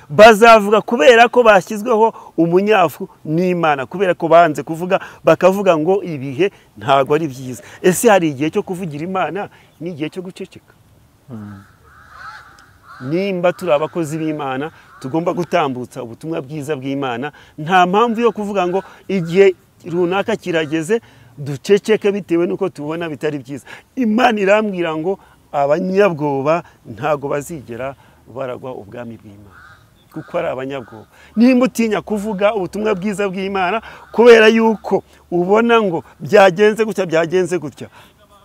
bazavuga kubera ko bashyizweho umunyafu n'imana kubera ko banze kuvuga bakavuga ngo ibihe ntabwo ari byiza ese hari igihe cyo kuvugira imana n'igihe cyo guceceka nimba turi abakozi b'imana tugomba gutambutsa ubutumwa bwiza bw'imana nta mpamvu yo kuvuga ngo igihe runaka kirageze duceceke bitewe n'uko tubona bitari byiza imana irambwira ngo abanyabwoba ntabwo bazigera baragwa ubwami bw'imana kuko ari abanyabwoba nimba utinya kuvuga ubutumwa bwiza bw'imana kubera yuko ubona ngo byagenze gutya byagenze gutya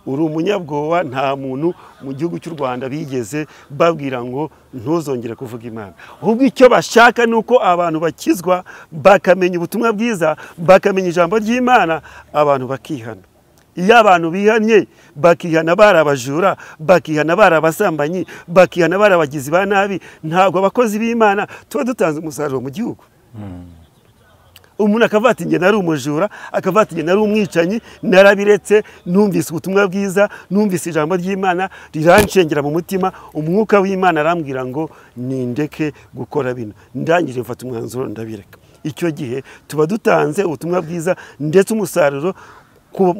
uri umunyabwoba nta muntu mu gihugu cy'u rwanda bigeze babwira ngo ntuzongere kuvuga imana ahubwo icyo bashaka ni uko abantu bakizwa bakamenya ubutumwa bwiza bakamenya ijambo ry'imana abantu bakihana iyo abantu bihanye bakihana bari abajura bakihana bari abasambanyi bakihana bari abagizi ba nabi ntabwo abakozi b'imana tuba dutanze umusaruro mu gihugu umuntu akavuga ati ngena ari umujura akavuga ati ngena ari umwicanyi narabiretse numvise ubutumwa bwiza numvise ijambo ry'imana riranshengera mu mutima umwuka w'imana arambwira ngo nindeke gukora bino ndangije mfata umwanzuro ndabireka icyo gihe tuba dutanze ubutumwa bwiza ndetse umusaruro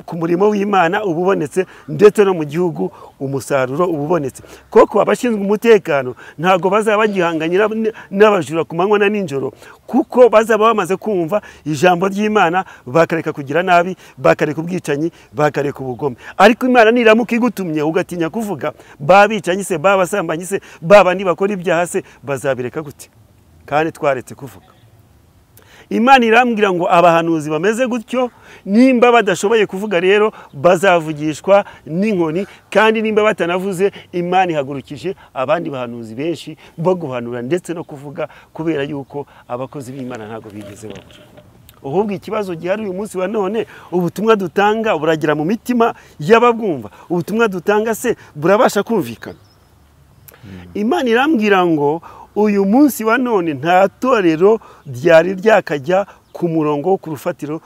ku murimo w'imana uba ubonetse ndetse no mu gihugu umusaruro uba ubonetse koko abashinzwe umutekano ntabwo bazaba bagihanganye n'abajura ku manywa na nijoro kuko bazaba bamaze kumva ijambo ry'imana bakareka kugira nabi bakareka ubwicanyi bakareka ubugome ariko imana niramuka igutumye ugatinya kuvuga babicanyi se babasambanyi se babandi bakora ibyaha se bazabireka gute kandi twaretse kuvuga imana irambwira ngo abahanuzi bameze gutyo nimba badashoboye kuvuga rero bazavugishwa n'inkoni kandi nimba batanavuze imana ihagurukije abandi bahanuzi benshi bo guhanura ndetse no kuvuga kubera yuko abakozi b'imana ntabwo bigeze babura ahubwo ikibazo gihari uyu munsi wa none ubutumwa dutanga buragera mu mitima y'ababwumva ubutumwa dutanga se burabasha kumvikana imana irambwira ngo uyu munsi wa none nta torero ryari ryakajya ku murongo wo ku rufatiro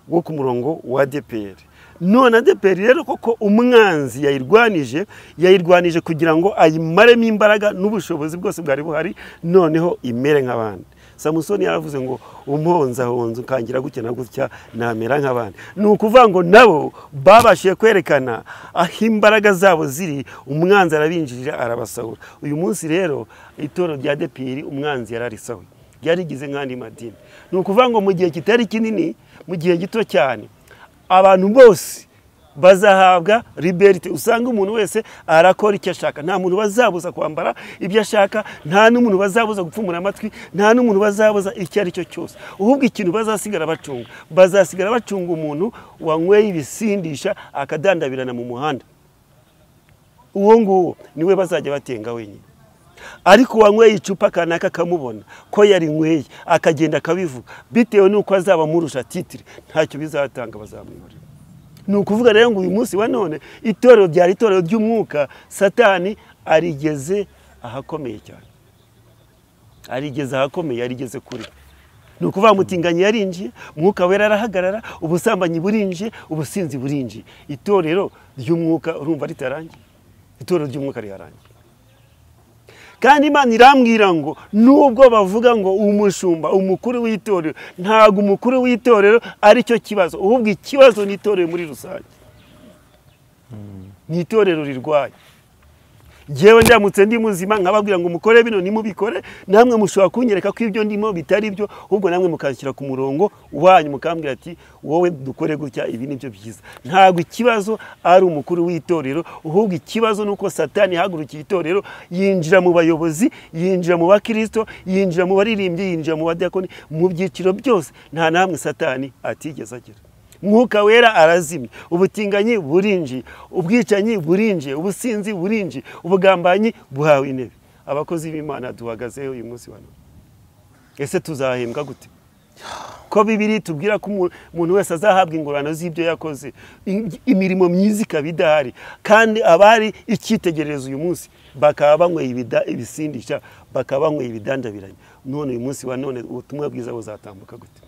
wo ku murongo wa deperi none adeperi rero koko umwanzi yayirwanije yayirwanije kugira ngo ayimaremo imbaraga n'ubushobozi bwose bwari buhari noneho imere nk'abandi samusoni yaravuze ngo umponsahonze ukangira gutya na gutya namera nk'abandi ni ukuvuga ngo nabo babashije kwerekana aho imbaraga zabo ziri umwanzi arabinjirira arabasahura uyu munsi rero itoro rya depiri umwanzi yararisahuye ryarigize nk'andi madini ni ukuvuga ngo mu gihe kitari kinini mu gihe gito cyane abantu bose bazahabwa liberite usanga umuntu wese arakora icyo ashaka nta muntu bazabuza kwambara ibyo ashaka nta n'umuntu bazabuza gupfumura amatwi nta n'umuntu bazabuza icyo ari cyo cyose ahubwo ikintu bazasigara bacunga bazasigara bacunga umuntu wanyweye ibisindisha akadandabirana mu muhanda uwo nguwo niwe bazajya batenga wenyine ariko uwanyweye icupa kanaka akamubona ko yarinyweye akagenda akabivuga bitewe n'uko azaba amurusha titire ntacyo bizatanga bazamwiburira ni ukuvuga rero ngo uyu munsi wa none itorero ryari itorero ry'umwuka satani arigeze ahakomeye cyane arigeze ahakomeye arigeze kure ni ukuvuga mutinganyi yarinjiye mwuka wera arahagarara ubusambanyi burinjiye ubusinzi burinjiye itorero ry'umwuka urumva ritarangiye itorero ry'umwuka rirarangiye kandi imana irambwira ngo nubwo bavuga ngo umushumba umukuru w'itorero ntabwo umukuru w'itorero aricyo kibazo ahubwo ikibazo ni itorero muri rusange ni itorero rirwaye ngewe ndamutse ndi muzima nkababwira ngo mukore bino nimubikore namwe mushobora kunyereka ko ibyo ndimo bitari byo ahubwo namwe mukanshyira ku murongo wanyu mukambwira ati wowe dukore gutya ibi ni byo byiza ntabwo ikibazo ari umukuru w'itorero ahubwo ikibazo ni uko satani yahagurukiye itorero yinjira mu bayobozi yinjira mu bakirisito yinjira mu baririmbyi yinjira mu badiyakoni mu byiciro byose nta namwe satani atigeze agira mwuka wera arazimye ubutinganyi burinjiye ubwicanyi burinjiye ubusinzi burinjiye ubugambanyi buhawe intebe abakozi b'imana duhagazeho uyu munsi wa none ese tuzahembwa gute ko bibiri tubwira ko umuntu wese azahabwa ingororano z'ibyo yakoze imirimo myiza ikaba idahari kandi abari icyitegererezo uyu munsi bakaba banyweye ibisindisha bakaba banyweye ibidandabiranye none uyu munsi wa none ubutumwa bwiza buzatambuka gute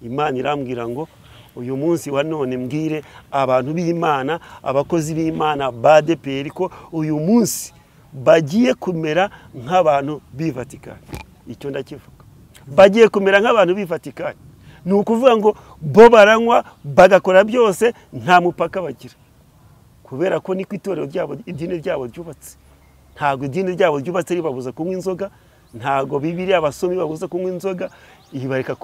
imana irambwira ngo uyu munsi wa none mbwire abantu b'imana abakozi b'imana ba deperi ko uyu munsi bagiye kumera nk'abantu b'ivatikani icyo ndakivuga bagiye kumera nk'abantu b'ivatikani ni ukuvuga ngo bo baranywa bagakora byose nta mupaka bagira kubera ko niko itorero ryabo idini ryabo ryubatse ntabwo idini ryabo ryubatse ribabuza kunywa inzoga ntabwo bibiri abasomi babuza kunywa inzoga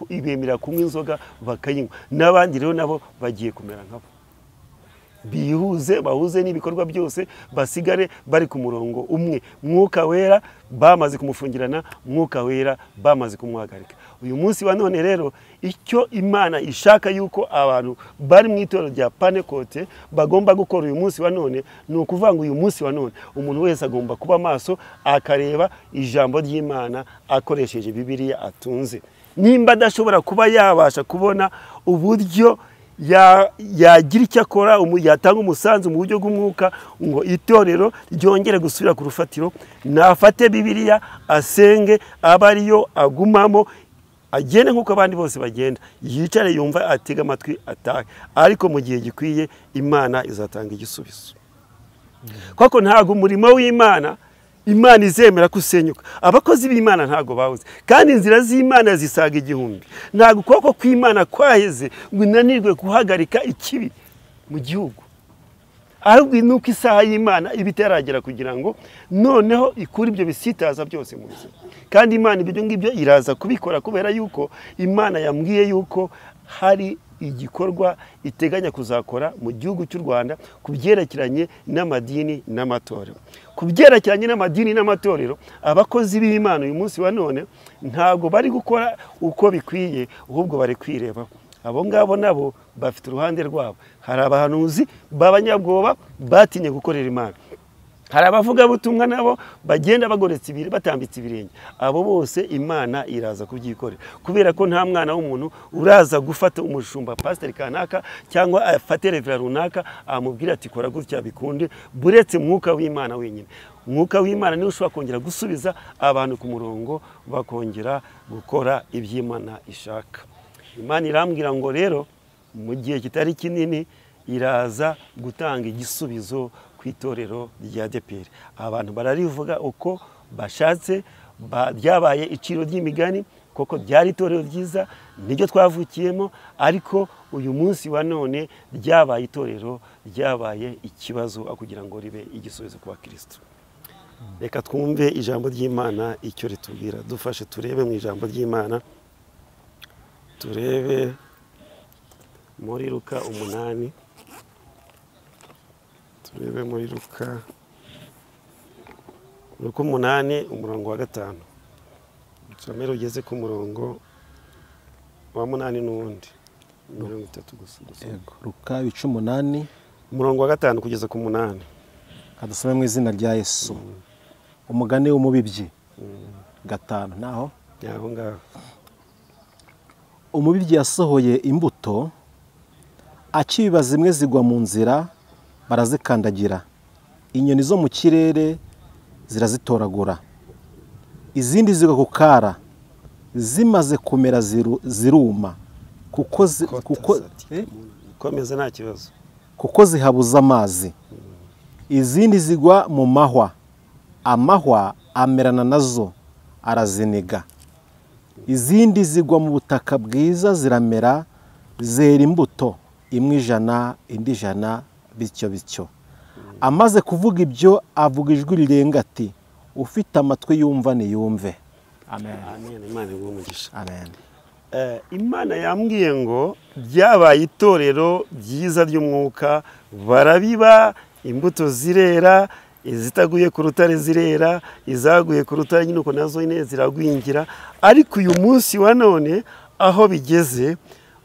ibemerera kunywa inzoga bakayinywa n'abandi rero nabo bagiye kumera nkabo bihuze bahuze n'ibikorwa byose basigare bari ku murongo umwe mwuka wera bamaze kumufungirana mwuka wera bamaze kumuhagarika uyu munsi wa none rero icyo imana ishaka yuko abantu bari mu itorero rya panekote bagomba gukora uyu munsi wa none ni ukuvuga ngo uyu munsi wa none umuntu wese agomba kuba amaso akareba ijambo ry'imana akoresheje bibiriya atunze nimba adashobora kuba yabasha kubona uburyo yagira icyo akora yatanga umusanzu mu buryo bw'umwuka ngo itorero ryongere gusubira ku rufatiro nafate bibiriya asenge abe ariyo agumamo agende nk'uko abandi bose bagenda yicare yumva atega amatwi atahe ariko mu gihe gikwiye imana izatanga igisubizo kuko ntabwo umurimo w'imana imana izemera kusenyuka abakozi b'imana ntabwo bawuze kandi inzira z'imana zisaga igihumbi ntabwo ukuboko kw'imana kwaheze ngo inanirwe guhagarika ikibi mu gihugu ahubwo ni uko isaha y'imana iba itaragera kugira ngo noneho ikure ibyo bisitaza byose mu buzima kandi imana ibyo ngibyo iraza kubikora kubera yuko imana yambwiye yuko hari igikorwa iteganya kuzakora mu gihugu cy'u rwanda ku byerekeranye n'amadini n'amatorero ku byerekeranye n'amadini n'amatorero abakozi b'imana uyu munsi wa none ntabwo bari gukora uko bikwiye ahubwo bari kwireba abo ngabo nabo bafite uruhande rwabo hari abahanuzi b'abanyabwoba batinye gukorera imana hari abavugabutumwa nabo bagenda bagoretse ibiri batambitse ibirenge abo bose imana iraza kubyikorera kubera ko nta mwana w'umuntu uraza gufata umushumba pasiteri kanaka cyangwa afate revera runaka amubwira ati kora gutya bikunde buretse mwuka w'imana wenyine umwuka w'imana niwe ushobora kongera gusubiza abantu ku murongo bakongera gukora iby'imana ishaka imana irambwira ngo rero mu gihe kitari kinini iraza gutanga igisubizo ku itorero rya deperi abantu bararivuga uko bashatse ryabaye iciro ry'imigani kuko ryari itorero ryiza niryo twavukiyemo ariko uyu munsi wa none ryabaye itorero ryabaye ikibazo kugira ngo ribe igisubizo ku bakirisitu reka twumve ijambo ry'imana icyo ritubwira dufashe turebe mu ijambo ry'imana turebe muri ruka umunani turebe muri ruka ruka umunani umurongo wa gatanu nshamira ugeze ku murongo wa munani n'uwundi mirongo itatu gusa ruka ibice umunani umurongo wa gatanu kugeza ku munani kadusome mu izina rya yesu umugani w'umubibyi gatanu naho aho ngaho umubibyi yasohoye imbuto akibiba zimwe zigwa mu nzira barazikandagira inyoni zo mu kirere zirazitoragura izindi zigwa ku kara zimaze kumera ziru- ziruma kuko zi- kuko- eh? komeza nta kibazo kuko zihabuza amazi izindi zigwa mu mahwa amahwa amerana nazo araziniga izindi zigwa mu butaka bwiza ziramera zera imbuto imwe ijana indi ijana bityo bityo amaze kuvuga ibyo avuga ijwi rirenga ati ufite amatwi yumva niyumve amen amen imana iguhe umugisha amen Eh, imana yambwiye ngo byabaye itorero ryiza ry'umwuka barabiba imbuto zirera izitaguye ku rutare zirera izaguye ku rutare nyine uko nazo nyine ziragwingira ariko uyu munsi wa none aho bigeze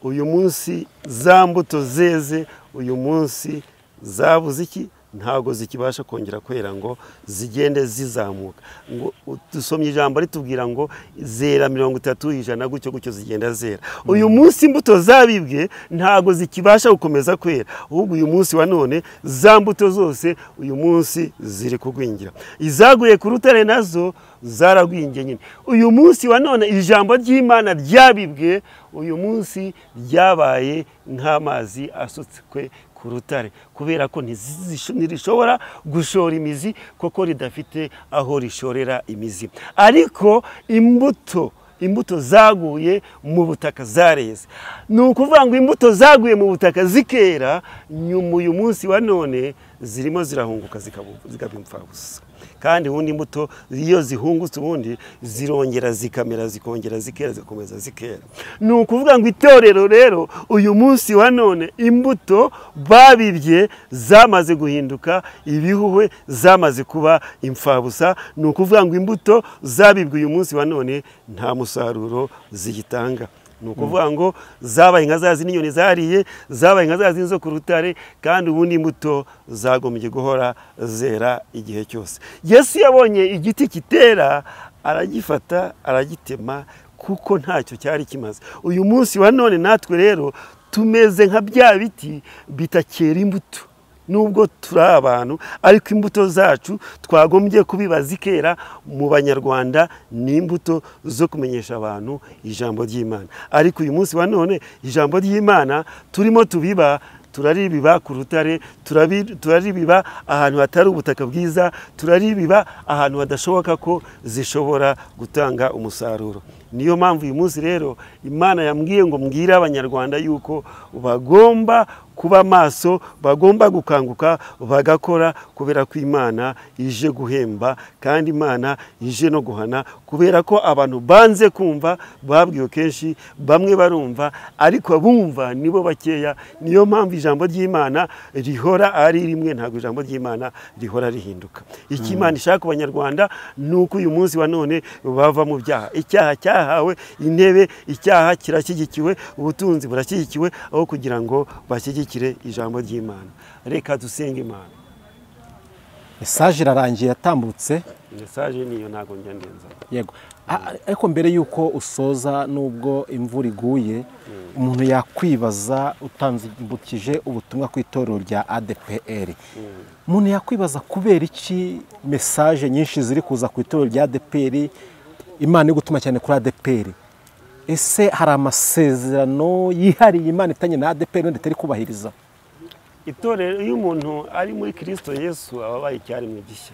uyu munsi za mbuto zeze uyu munsi zabuze iki ntabwo zikibasha kongera kwera ngo zigende zizamuka ngo dusomye ijambo ritubwira ngo zera mirongo itatu ijana gutyo gutyo zigenda zera uyu munsi imbuto zabibwe ntabwo zikibasha gukomeza kwera ahubwo uyu munsi wa none za mbuto zose uyu munsi ziri kugwingira izaguye ku rutare nazo zaragwingiye nyine uyu munsi wa none ijambo ry'imana ryabibwe uyu munsi ryabaye nk'amazi asutswe ku rutare kubera ko ntizizi- ntirishobora gushora imizi kuko ridafite aho rishorera imizi ariko imbuto imbuto zaguye mu butaka zareze ni ukuvuga ngo imbuto zaguye mu butaka zikera nyuma uyu munsi wa none zirimo zirahunguka zikabu- zikaba imfabusa kandi ubundi imbuto iyo zihungutse ubundi zirongera zikamera zikongera zikera zikomeza zikera ni ukuvuga ngo itorero rero uyu munsi wa none imbuto babibye zamaze guhinduka ibihuhwe zamaze kuba imfabusa ni ukuvuga ngo imbuto zabibwe uyu munsi wa none nta musaruro ziyitanga ni ukuvuga ngo zabaye nka za zindi inyoni zariye zabaye nka za zindi zo ku rutare kandi ubundi imbuto zagombye guhora zera igihe cyose yesu yabonye igiti kitera aragifata aragitema kuko ntacyo cyari kimaze uyu munsi wa none natwe rero tumeze nka bya biti bitakera imbuto nubwo turi abantu ariko imbuto zacu twagombye kubiba zikera mu banyarwanda ni imbuto zo kumenyesha abantu ijambo ry'imana ariko uyu munsi wa none ijambo ry'imana turimo tubiba turaribiba ku rutare turabi- turaribiba ahantu hatari ubutaka bwiza turaribiba ahantu hadashoboka ko zishobora gutanga umusaruro niyo mpamvu uyu munsi rero imana yambwiye ngo mbwire abanyarwanda yuko bagomba kuba maso bagomba gukanguka bagakora kubera ko imana ije guhemba kandi imana ije no guhana kubera ko abantu banze kumva babwiwe kenshi bamwe barumva ariko abumva nibo bakeya niyo mpamvu ijambo ry'imana rihora ari rimwe ntabwo ijambo ry'imana rihora rihinduka icyo imana ishaka ku banyarwanda ni uko uyu munsi wa none bava mu byaha icyaha cyahawe intebe icyaha kirashyigikiwe ubutunzi burashyigikiwe aho kugira ngo bashyigikire ijambo ry'imana reka dusenge imana mesaje irarangiye yatambutse mesaje niyo ntabwo njya ndenza yego A- a- ariko mbere y'uko usoza n'ubwo imvura iguye umuntu yakwibaza utambukije ubutumwa ku itorero rya adpr umuntu yakwibaza kubera iki mesaje nyinshi ziri kuza ku itorero rya adpr imana iri gutuma cyane kuri adpr ese hari amasezerano yihariye imana itanye na adpr wenda itari kubahiriza itorero iyo umuntu ari muri kirisito yesu aba abaye icyaremwe gishya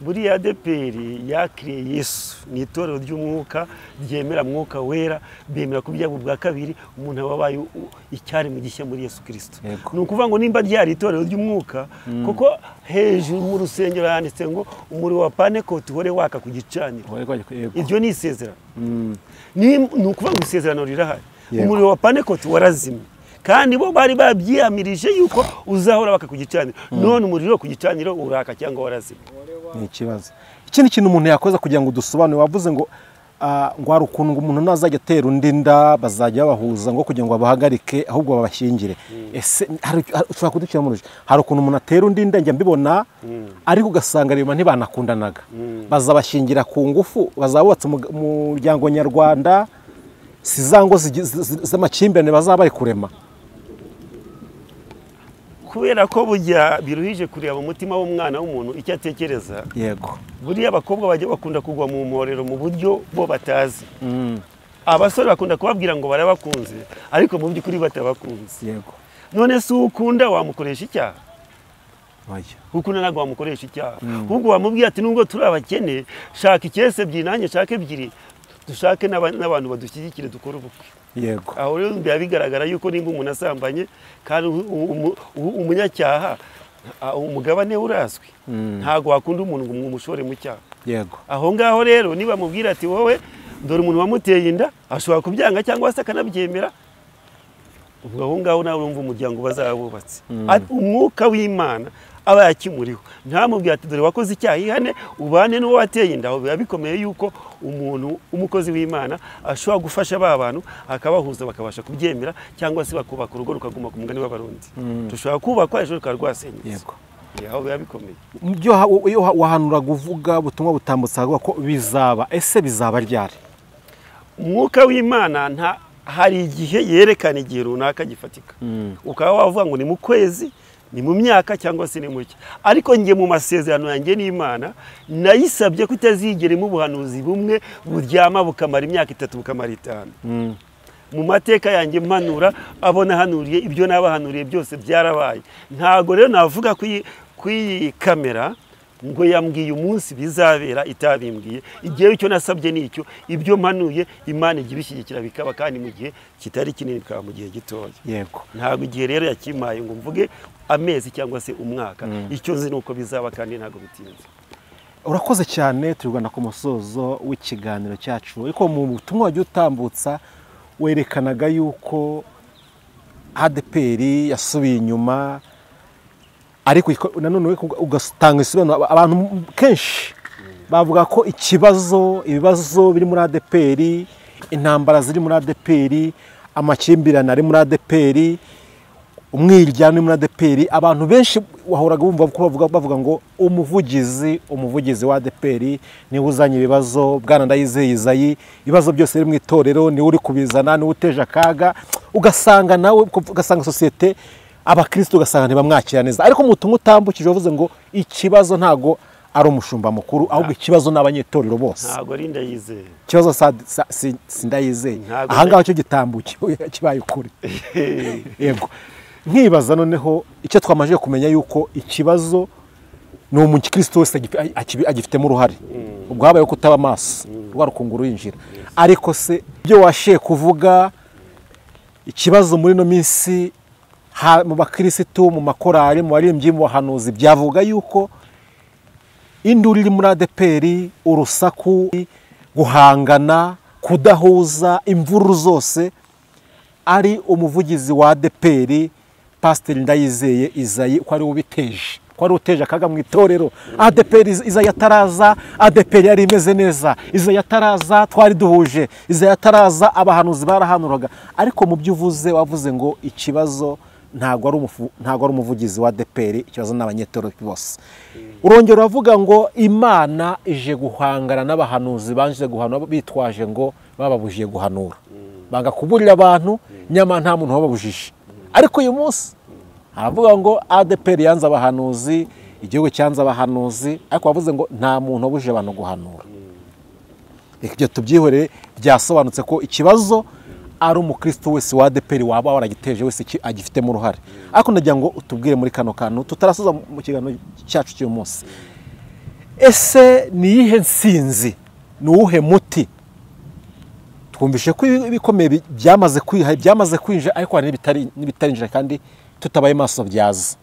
buriya adeperi yakiriye yesu ni itorero ry'umwuka ryemera mwuka wera bemera ko byaba bwa kabiri umuntu aba abaye u- icyaremwe gishya muri yesu kirisito Yego. ni ukuvuga ngo nimba ryari itorero ry'umwuka kuko hejuru mu rusengero handitse ngo umuriro wa panekoti uhore waka ku gicaniro iryo ni isezerano ni ni ukuvuga ngo isezerano rirahari Yego. umuriro wa panekoti warazimye kandi bo bari babyiyamirije yuko uzahora waka ku gicaniro none umuriro ku gicaniro uraka cyangwa warazimye ni ikibazo ikindi kintu umuntu yakoze kugira ngo dusobanure wavuze ngo ah, ngo hari ukuntu ngo umuntu nazajya atera undi nda bazajya babahuza ngo kugira ngo babahagarike ahubwo babashyingire ese hari- hari- ushobora kudukira muri hari ukuntu umuntu atera undi nda njya mbibona ariko ugasanga reba ntibanakundanaga bazabashingira ku ngufu bazaba bubatse umug- umuryango nyarwanda si za ngo zigi- zi- zi- z'amakimbirane bazaba bari kurema kubera ko burya biruhije kureba umutima w'umwana w'umuntu icyo atekereza yego buriya abakobwa bajya bakunda kugwa mu mporero mu buryo bo batazi abasore bakunda kubabwira ngo barabakunze ariko mu by'ukuri batabakunze yego none se uwo ukunda wamukoresha icyaha oya kuko ntabwo wamukoresha icyaha ahubwo wamubwiye ati nubwo turi abakene shaka icyesi ebyiri nanjye nshaka ebyiri dushake n'aba- n'abantu badushyigikire dukore ubukwe yego aho rero biba bigaragara yuko nimba umuntu asambanye kandi u- u- u- umunyacyaha a- umugabane we urazwi ntabwo wakunda umuntu ngo umushore mu cyaha yego aho ngaho rero niba amubwira ati wowe dore umuntu wamuteye inda ashobora kubyanga cyangwa se akanabyemera ubwo aho ngaho nawe urumva umuryango bazaba bubatse Ati, umwuka w'imana aba yakimuriho ntamubwira ati dore wakoze icyaha ihane ubane n'uwo wateye inda aho biba bikomeye yuko umuntu umukozi w'imana ashobora gufasha ba bantu akabahuza bakabasha kubyemera cyangwa se bakubaka urugo rukaguma ku mugani w'abarundi dushobora kubakwa ejo rukaba rwasenyutse yego aho biba bikomeye ibyo ha- iyo ha- wahanura kuvuga ubutumwa butambutse havuga ko bizaba ese bizaba ryari umwuka w'imana nta hari igihe yerekana igihe runaka gifatika ukaba wavuga ngo ni mu kwezi ni mu myaka cyangwa se ni mu cyi ariko njye mu masezerano yanjye n'imana nayisabye ko itazigeramo ubuhanuzi bumwe buryama bukamara imyaka itatu bukamara itanu mu mateka yanjye mpanura abo nahanuriye ibyo nabahanuriye byose byarabaye ntabwo rero navuga ko iyi- ko iyi kamera ngo yambwiye umunsi bizabera itabimbwiye igihe icyo nasabye ni icyo ibyo mpanuye imana ijya ibishyigikira bikaba kandi mu gihe kitari kinini bikaba mu gihe gitoya yego ntabwo igihe rero yakimpaye ngo mvuge amezi cyangwa se umwaka icyo nzi ni uko bizaba kandi ntabwo bitinze urakoze cyane turi rwanda ku musozo w'ikiganiro cyacu ariko mu butumwa wagiye utambutsa werekanaga yuko adeperi yasubiye inyuma ariko iko- nanone we kuga- ugatanga ibisobanuro Aba- abantu kenshi bavuga ko ikibazo ibibazo biri muri adeperi intambara ziri muri adeperi amakimbirane ari muri adeperi umwiryane muri adeperi abantu benshi wahoraga bumva ko bavuga, bavuga ngo umuvugizi umuvugizi wa adeperi niwe uzanye ibibazo bwana ndayizeye izayi ibibazo byose biri mu itorero niwe uri kubizana niwe uteje akaga ugasanga nawe ugasanga sosiyete abakirisitu ugasanga ntibamwakira neza ariko mu butumwa utambukije wavuze ngo ikibazo ntago ari umushumba mukuru ahubwo ikibazo ni abanyetorero bose ntabwo ari ndayizeye ikibazo sa- sa- si- si ndayizeye Ntabwo ahangaha cyo gitambukiwe kibaye ukuri yego nkibaza noneho icyo twamajije kumenya yuko ikibazo ni umukirisitu wese agif- a- akibi- agifitemo uruhare ubwo habayeho kutaba amaso rwa rukungu ruhinjira ariko se ibyo washiye kuvuga ikibazo muri ino minsi ha- mu bakirisitu mu makorari mu baririmbyi mu bahanuzi byavuga yuko induru iri muri adeperi urusaku guhangana kudahuza imvururu zose ari umuvugizi wa adeperi pasiteri ndayizeye izayi ko ari we ubiteje ko ari we uteje akaga mu itorero adeperi Iz- izayi ataraza adeperi yari imeze neza izayi ataraza twari duhuje izayi ataraza abahanuzi barahanuraga ariko mu byo uvuze wavuze ngo ikibazo ntabwo ari umufu- ntabwo ari umuvugizi wa adeperi ikibazo ni abanyetorero bose urongera uravuga ngo imana ije guhangana n'abahanuzi banjije guhanura bitwaje ngo bababujije guhanura banga kuburira abantu nyamara nta muntu wababujije ariko uyu munsi aravuga ngo adeperi yanze abahanuzi igihugu cyanze abahanuzi ariko bavuze ngo nta muntu wabujije abantu guhanura reka ibyo tubyihorere byasobanutse ko ikibazo ari umukristo wese wa adeperi waba waragiteje wese iki- agifitemo uruhare ariko ndagira ngo utubwire muri kano kantu tutarasoza mu kiganiro cyacu cy'uyu munsi ese ni iyihe nsinzi ni uwuhe muti twumvishe ko ibi- ibikomeye bi- byamaze kwiha byamaze kwinjira ariko hari n'ibitari- n'ibitarinjira kandi tutabaye maso byaza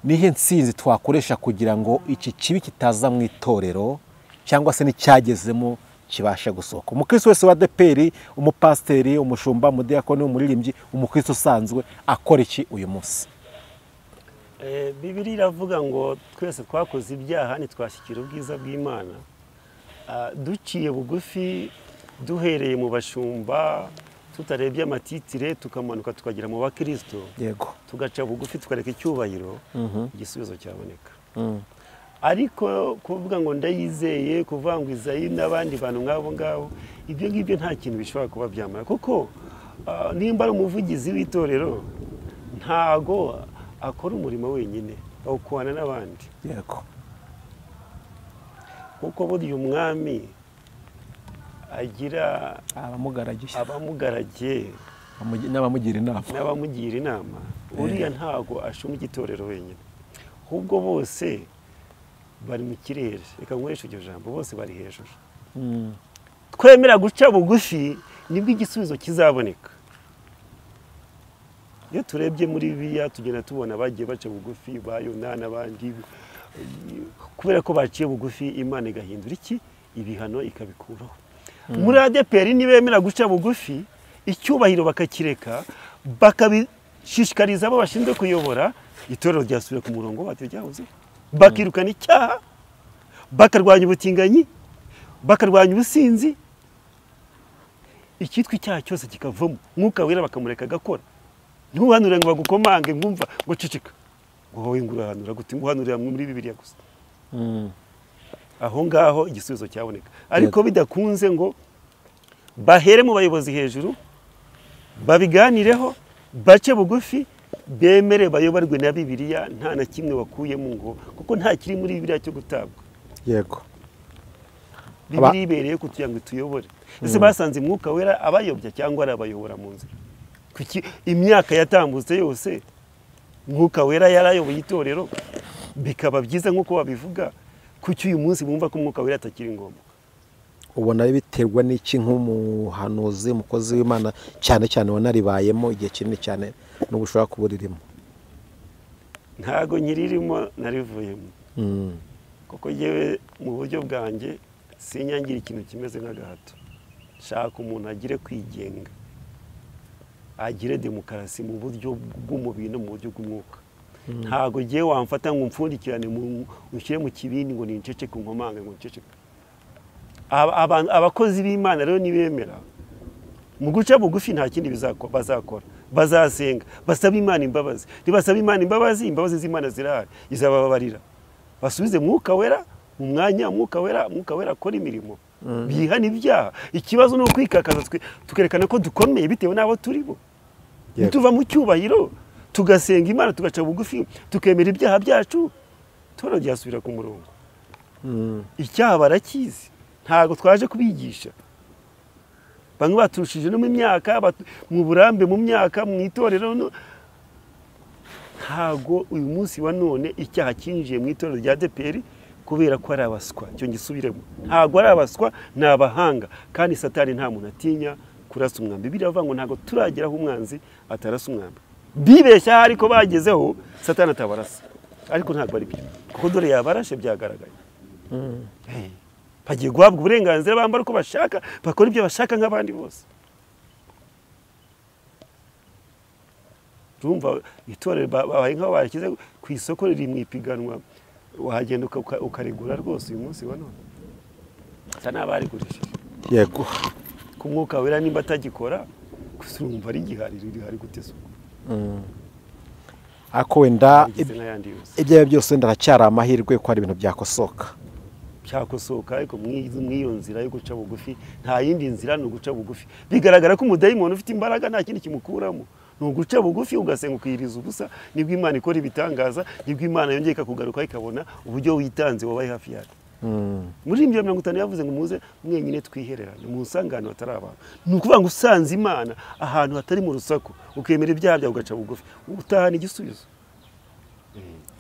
ni iyihe nsinzi twakoresha kugira ngo iki kibi kitaza mu itorero cyangwa se n'icyagezemo kibashe gusohoka umukristo wese wa deperi umupasiteri umushumba umudiyakoni umuririmbyi umukristo usanzwe akora iki uyu munsi Eh, Bibiri iravuga ngo twese twakoze ibyaha ntitwashyikira ubwiza bw'Imana Ah, duciye bugufi duhereye mu bashumba tutarebye amatitire tukamanuka tukagera mu bakristo yego tugaca bugufi tukareka icyubahiro igisubizo cyaboneka ariko kuvuga ngo ndayizeye kuvuga ngo izayi n'abandi bantu nk'abo ngabo ibyo ngibyo nta kintu bishobora kuba byamara kuko ah, nimba ari umuvugizi w'itorero ntago akora umurimo wenyine awukuhana n'abandi yego kuko burya umwami agira abamugaragiye abamugaragiye abamugi- n'abamugira inama n'abamugira inama uriya ntabwo ashuma igitorero wenyine ahubwo bose bari mu kirere reka nkoreshe iryo jambo bose bari hejuru Mm. twemera guca bugufi nibwo igisubizo kizaboneka iyo turebye muri biya tugenda tubona bagiye baca bugufi ba yona n'abandi kubera ko baciye bugufi imana igahindura iki ibihano ikabikuraho muri adeperi nibemera guca bugufi icyubahiro bakakireka bakabishishikariza abo bashinzwe kuyobora itorero ryasubira ku murongo waryo ryahozeho bakirukana icyaha bakarwanya ubutinganyi bakarwanya ubusinzi icyitwa icyaha cyose kikavamo mwuka wera bakamureka agakora ntuhanure ngo bagukomange ngumva ngo ceceka ngo wowe ngo urahanura gute ngo uhanurira muri bibiriya gusa Mm. aho ngaho igisubizo cyaboneka ariko bidakunze ngo bahere mu bayobozi hejuru babiganireho bace bugufi bemere bayoborwe na bibiriya nta na kimwe bakuyemo ngo kuko nta kiri muri bibiriya cyo gutabwa yego Aba- bibiliya ibereye kugira ngo ituyobore ese basanze umwuka wera abayobya cyangwa ari abayobora mu nzira Kuki imyaka yatambutse yose umwuka wera yarayoboye itorero bikaba byiza nk'uko babivuga kuki uyu munsi bumva ko umwuka wera atakiri ngombwa ubona biterwa n'iki nk'umuhanuzi umukozi w'imana cyane cyane wanaribayemo igihe kinini cyane n'ubu ushobora kuba uririmo ntago nyiririmo narivuyemo Mm. kuko yewe mu buryo bwanjye sinyangira ikintu kimeze nk'agahato shaka umuntu agire kwigenga agire demokarasi mu buryo bw'umubiri no mu buryo bw'umwuka ntago ngiye wamfata ngo umfundikirane mu- unshyire mu kibindi ngo ninceceke nkomange ngo nceceke Aba- aba- abakozi b'imana rero nibemera mu guca bugufi nta kindi bizako- bazakora bazasenga basaba imana imbabazi nibasaba imana imbabazi imbabazi z'imana zirahari izabababarira basubize mwuka wera mu mwanya mwuka wera mwuka wera akora imirimo bihana ibyaha ikibazo ni ukwikakaza twe- tukerekana ko dukomeye bitewe n'abo turibo Yego. nituva mu cyubahiro tugasenga imana tugaca bugufi tukemera ibyaha byacu toro ryasubira ku murongo Mm. icyaha barakizi ntabwo twaje kubigisha bamwe baturushije no mu myaka batu- mu burambe mu myaka mu itorero no- ntabwo uyu munsi wa none icyaha cyinjiye mu itorero rya deperi kubera ko ari abaswa icyo ngisubiremo ntabwo ari abaswa ni abahanga kandi satani nta muntu atinya kurasa umwambi biravuga ngo ntabwo turagera aho umwanzi atarasa umwambi bibeshya ahari ko bagezeho satani atabarasa ariko ntabwo ari byo kuko dore yabarashe byagaragaye Eh, bagiye guhabwa uburenganzira bambara uko bashaka bakora ibyo bashaka nk'abandi bose urumva itorero ba- babaye nk'aho barashyize ku isoko riri mu ipiganwa wagenda uka- ukarigura rwose uyu munsi wa none bisa n'abarigurishije yego ku mwuka wera nimba atagikora gusa urumva rigihari rihari gute se ariko wenda rigeze nk'ayandi yose ibyo ari byo byose ndacyari amahirwe ko hari ibintu byakosoka cyakosoka ariko mwiz- mw'iyo nzira yo guca bugufi nta yindi nzira ni uguca bugufi bigaragara ko umudayimoni ufite imbaraga nta kindi kimukuramo ni uguca bugufi ugasenga ukiyiriza ubusa nibwo imana ikora ibitangaza nibwo imana yongeye ikakugaruka ikabona uburyo witanze wabaye hafi yacu muri ibyo mirongo itanu yavuze ngo muze mwenyine twihererane mu nsangano hatari abantu ni ukuvuga ngo usanze imana ahantu hatari mu rusaku ukemera ibyaha byawe ugaca bugufi utahana igisubizo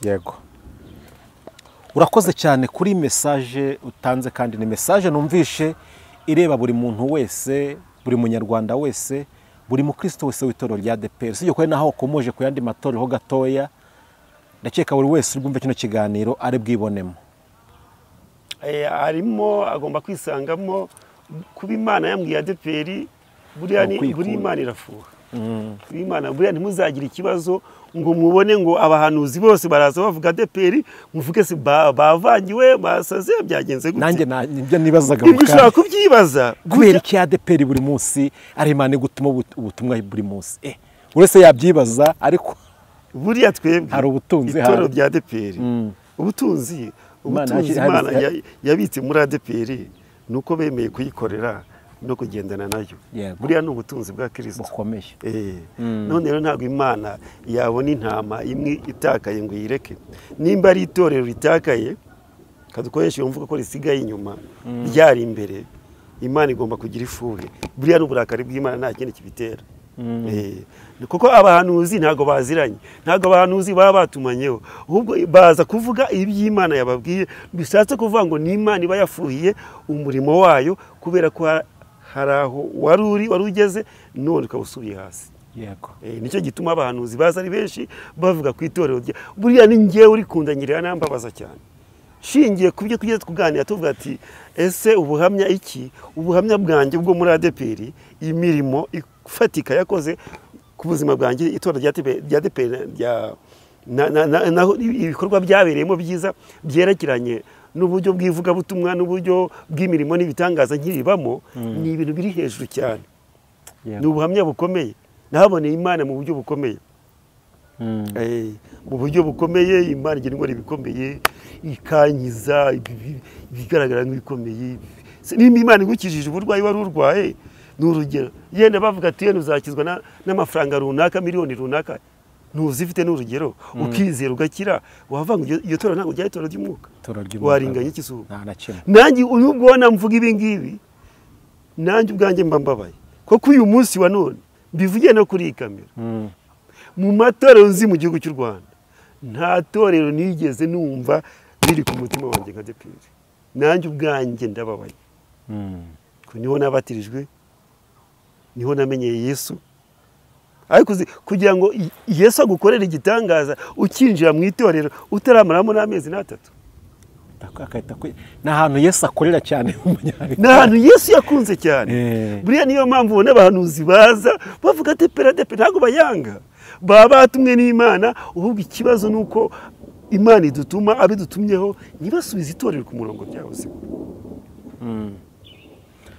yego urakoze cyane kuri mesaje utanze kandi ni mesaje numvishe ireba buri muntu wese buri munyarwanda wese buri mukristo wese w'itorero rya deperi usibye ko naho ukomoje ku yandi matorero ho gatoya ndakeka buri wese uri bwumve kino kiganiro ari bwibonemo Eh, harimo agomba kwisangamo kuba imana yambwiye adeperi buriya ni- Ukwikura. buriya imana irafuha kuba imana buriya ntimuzagire ikibazo ngo mubone ngo abahanuzi bose baraza bavuga adeperi muvuge se ba- bavangiwe basaze byagenze nanjye gute na- nibyo nibazaga ibyo mu ushobora kanya kubyibaza kubera iki ya deperi buri munsi ari imana igutuma ubut- ubutumwa buri munsi Eh, buri wese yabyibaza ariko buriya twebwe Hari ubutunzi, itorero hari- rya adeperi ubutunzi Imana ubutunzi yashyize- imana hari- ya- yabitse muri adeperi ni uko bemeye kuyikorera no kugendana nayo Yego. buriya ni ubutunzi bwa kirisito bukomeye Eh, Mm. none rero ntabwo imana yabona intama imwe itakaye ngo yireke nimba ari itorero ritakaye kadukoresha iyo mvugo ko risigaye inyuma ryari imbere imana igomba kugira ifuhe buriya ni uburakari bw'imana nta kindi kibitera Mm. Eh, kuko abahanuzi ntabwo baziranye ntabwo abahanuzi baba batumanyeho ahubwo baza kuvuga iby'imana yababwiye bishatse kuvuga ngo ni imana iba yafuhiye umurimo wayo kubera ko ha- hari aho wari uri wari ugeze none ukaba usubiye hasi yego Eh, nicyo gituma abahanuzi baza ari benshi bavuga ku itorero rya buriya ni ngewe urikundanyirira nambabaza cyane shingiye ku byo tugeze kuganira tuvuga ati ese ubuhamya iki ubuhamya bwanjye bwo muri adeperi imirimo ifatika yakoze ku buzima bwanjye itorero rya ADP rya adeperi rya na- na- na- naho ibikorwa byabereyemo byiza byerekeranye n'uburyo bw'ivugabutumwa n'uburyo bw'imirimo n'ibitangaza nkiribamo ni ibintu biri hejuru cyane ni yego ubuhamya bukomeye nahaboneye imana mu buryo bukomeye Mm. Eh, mu buryo bukomeye imana igira indwara ibikomeye ikankiza ibi- ibi- ibigaragara nk'ibikomeye Se nimba imana igukijije uburwayi wari urwaye ni urugero yenda bavuga ati yenda uzakizwa na- n'amafaranga runaka miliyoni runaka ntuzifite ni urugero ukizera ugakira wavuga ngo iryo- iryo torero ntabwo ryari itorero ry'umwuka Itorero ry'umwuka. waringanya ikizuba nta na kimwe nanjye uyu ubona mvuga ibi ngibi nanjye ubwanjye mba mbabaye kuko uyu munsi wa none mbivugiye no kuri iyi kamera Mm. mu matorero nzi mu gihugu cy'u rwanda nta torero nigeze numva riri ku mutima wanjye nka depiri nanjye ubwanjye ndababaye Mm. ko niho nabatirijwe niho namenyeye yesu ariko uzi kugira ngo i- yesu agukorere igitangaza ukinjira mu itorero utaramaramo n'amezi n'atatu akahita kwi- ni ahantu yesu akorera cyane umunyarwanda ni ahantu yesu yakunze cyane Eh. buriya niyo mpamvu ubona abahanuzi baza bavuga ati peradepe ntabwo bayanga baba batumwe n'imana ahubwo ikibazo ni uko imana idutuma abidutumyeho ntibasubize itorero ku murongo byabuze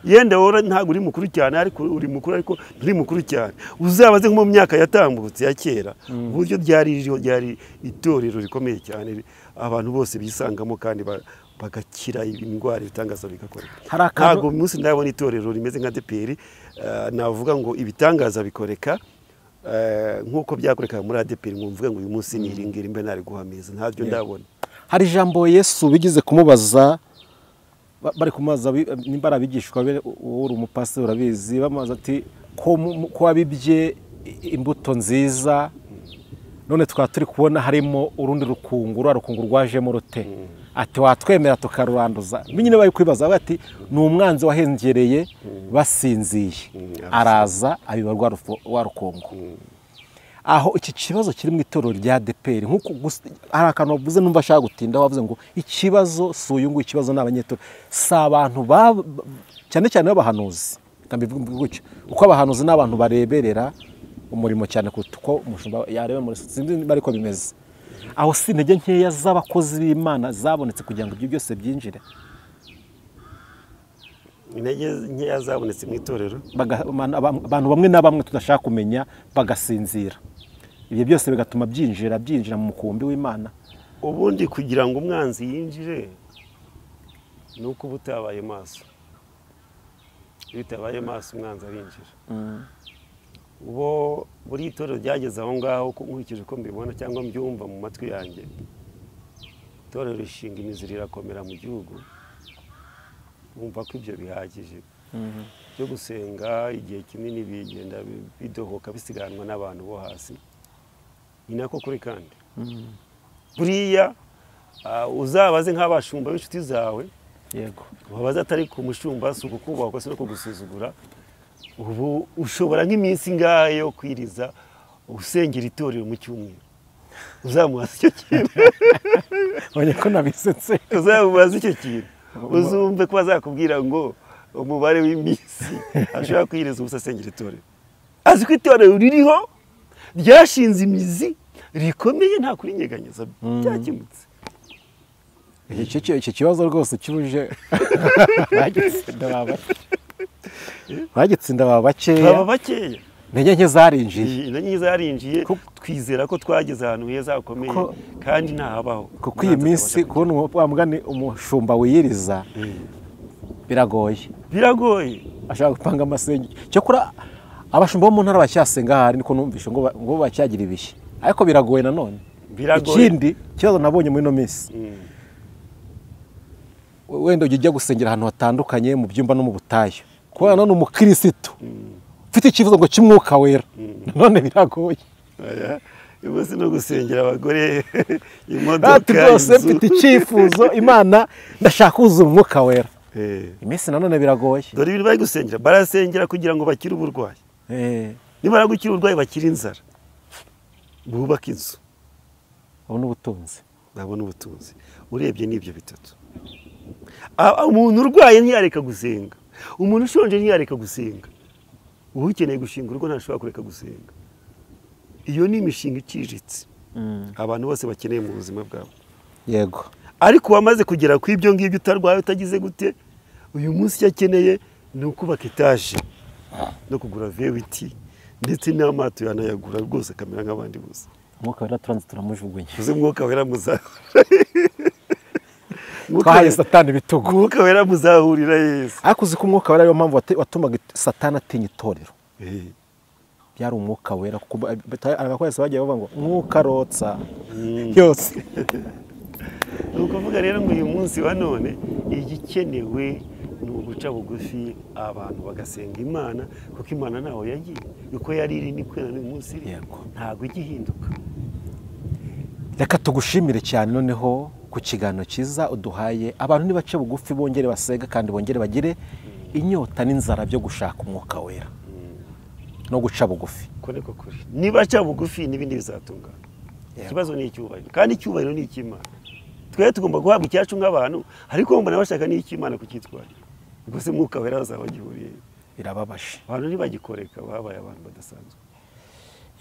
yenda wowe ntabwo uri mukuru cyane ariko uri mukuru ariko nturi mukuru cyane uzabaze nko mu myaka yatambutse ya kera uburyo ryari ririho ryari itorero rikomeye cyane abantu bose bisangamo kandi ba- bagakira indwara ibitangaza bigakora Hari akantu- ntabwo uyu munsi ndabona itorero rimeze nka deperi eh, navuga ngo ibitangaza bikoreka eh, nk'uko byakorekaga muri adeperi ngo mvuge ngo uyu munsi niringire mbe nari guhamiza ntabyo ndabona hari ijambo yesu bigeze kumubaza ba- bari kumubaza bi- nimba ari abigishwa be wowe uri umupasiteri urabizi bamubaza ati ko mu- mu- ko wabibye i- imbuto nziza none tukaba turi kubona harimo urundi rukungu rwa rukungu rwajemo rute ati watwemera tukaruranduza nyine bari kwibaza bavuga ati ni umwanzi wahengereye basinziye araza abiba rwa rufu- rwa rukungu aho iki kibazo kiri mu itorero rya deperi nk'uko gusa- hari akantu wavuze numva ashaka gutinda wavuze ngo ikibazo si uyu nguyu ikibazo ni abanyetorero si abantu ba cyane cyane b'abahanuzi reka mbivuge gutyo kuko abahanuzi ni abantu bareberera umurimo cyane kuruta uko umushumba yareba muri sinzi niba ariko bimeze aho si intege nkeya z'abakozi b'imana zabonetse kugira ngo ibyo byose byinjire intege nkeya zabonetse mu itorero baga- abantu abantu bamwe na bamwe tudashaka kumenya bagasinzira ibyo byose bigatuma byinjira byinjira mu mukumbi w'imana ubundi kugira ngo umwanzi yinjire ni uko uba utabaye maso iyo utabaye maso umwanzi arinjira ubo buri itorero ryageze aho ngaho uko- nkurikije uko mbibona cyangwa mbyumva mu matwi yanjye itorero rishinga imizi rirakomera mu gihugu bumva ko ibyo bihagije byo gusenga igihe kinini bigenda bi- bidohoka bisiganwa n'abantu bo hasi ni nako kuri kandi buriya ah, uzabaze nk'abashumba b'inshuti zawe yego wabaza atari ku mushumba si ukukubahwa gusa no kugusuzugura ubu ushobora nk'iminsi ingahe yo kwiriza usengera itorero mu cyumweru uzamubaza icyo kintu mbonye ko nabisetse uzamubaza icyo kintu uzumve ko bazakubwira ngo umubare w'iminsi ashobora kwiriza ubusa asengera itorero azi ko itorero ririho ryashinze imizi rikomeye nta kurinyeganyeza byakemutse Iki- iki iki kibazo rwose cyuje bagitsinda baba bake. bagitsinda baba baba bakeya bakeya intege nke zarinjiye na nyine zarinjiye Kuko- twizera ko twageze ahantu heza hakomeye Ko- kandi ntahabaho kuko iyi minsi kubona umu- wa mugani umushumba wiyiriza biragoye biragoye ashaka gupanga amasenge cyakora abashumba bo mu ntara bacyasenga hari niko numvishe ngo ba- ngo bacyagira ibihe ariko biragoye nanone Biragoye. ikindi ikibazo nabonye muri ino minsi wenda ujya ujya gusengera ahantu hatandukanye mu byumba no mu butayu kubera nanone umukirisitu ufite ikibazo ngo cy'umwuka wera nanone biragoye Oya, ubu si no gusengera abagore ati imodoka rwose inzu. mfite icyifuzo imana ndashaka kuzuza umwuka wera Eh, iminsi nanone biragoye dore ibintu bari gusengera barasengera kugira ngo bakire uburwayi Eh, nibara gukira uburwayi bakire inzara bubake inzu ubu ni ubutunzi babona ubutunzi urebye n'ibyo bitatu A- a- umuntu urwaye ntiyareka gusenga umuntu ushonje ntiyareka gusenga ukeneye gushinga urugo ntashobora kureka gusenga iyo ni imishinga iciriritse abantu bose bakeneye mu buzima bwabo yego ariko wamaze kugera ku ibyo ngibyo utarwaye utagize gute uyu munsi icyo akeneye ni ukubaka etaje no kugura vewiti ndetse n'amato yanayagura rwose akamera nk'abandi bose umwuka wera turanze turamujugunya uzi mwuka wera muzahurira twahaye satani ibitugu mwuka wera muzahurira yesu ariko uzi ko umwuka wera ariyo mpamvu wate- watumaga it- satani atinya itorero Eh, byari umwuka wera kuko ba- bita- abakoresha bagiye bavuga ngo mwuka arotsa yose ni ukuvuga rero ngo uyu munsi wa none igikenewe ni uguca bugufi abantu bagasenga imana kuko imana ntaho yagiye uko yari iri ni kwera n'uyu munsi iri Yego. ntabwo ijya ihinduka reka tugushimire cyane noneho ku kiganiro cyiza uduhaye abantu nibace bugufi bongere basega kandi bongere bagire inyota n'inzara byo gushaka umwuka wera no guca bugufi ko niko kuri niba aca bugufi n'ibindi bizatungana Yego. ikibazo ni icyubahiro kandi icyubahiro ni icy'imana twebwe tugomba guhabwa icyacu nk'abantu ariko mbona bashaka n'icy'imana kucyitwarira ubwo se mwuka wera bazaba bagihuriye birababaje abantu ntibagikoreka babaye abantu badasanzwe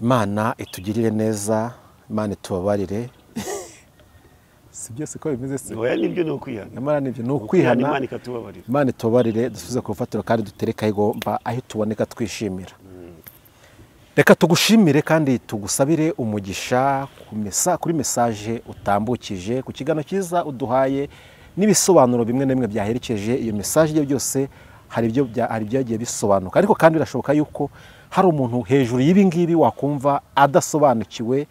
imana itugirire neza imana itubabarire si byose ko bimeze si oya nibyo ni ukwihana nyamara nibyo ni ukwihana ukwihana imana ikatubabarira imana itubabarire dusubize ku rufatiro kandi dutereke aho igomba aho ituboneka twishimira reka tugushimire kandi tugusabire umugisha ku mesa- kuri mesaje utambukije ku kiganiro cyiza uduhaye n'ibisobanuro bimwe na bimwe byaherekeje iyo mesaje ibyo byose hari ibyo bya- hari ibyagiye bisobanuka ariko kandi birashoboka yuko hari umuntu hejuru y'ibi ngibi wakumva adasobanukiwe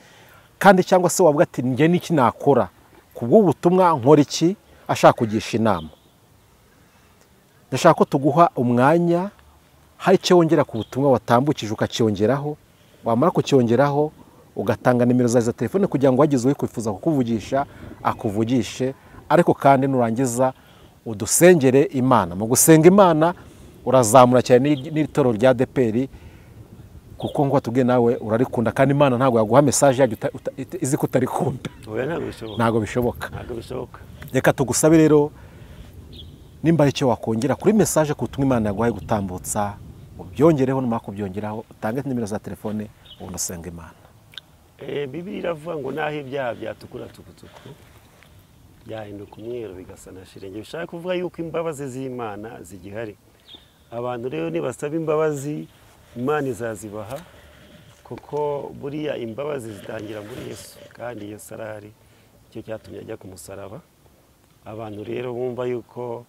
kandi cyangwa se wavuga ati njye n'iki nakora ku bw'ubutumwa nkora iki ashaka kugisha inama ndashaka ko tuguha umwanya hari icyo wongera ku butumwa watambukije ukacyongeraho wamara kucyongeraho ugatanga nimero zawe za telefone kugira ngo wagize uri kwifuza kukuvugisha akuvugishe ariko kandi nurangiza udusengere imana mu gusenga imana urazamura cyane n'iri- n'iri rya deperi kuko nk'uko tubwiye nawe urarikunda kandi imana ntabwo yaguha mesaje yaryo uta- uta- izi ko utarikunda oya ntabwo bishoboka ntabwo bishoboka ntabwo bishoboka reka tugusabe rero nimba hari icyo wakongera kuri mesaje ku butumwa imana yaguhaye gutambutsa ubyongereho numara kubyongeraho utange nimero za telefone ubundi usenga imana Eh, bibiliya iravuga ngo naho ibyaha byatukura tukutuku byahinduka umweru bigasa na shirenge bishaka kuvuga yuko imbabazi z'imana zigihari abantu rero nibasaba imbabazi imana izazibaha kuko buriya imbabazi zitangira muri yesu kandi yesu arahari icyo cyatumye ajya ku musaraba abantu rero bumva yuko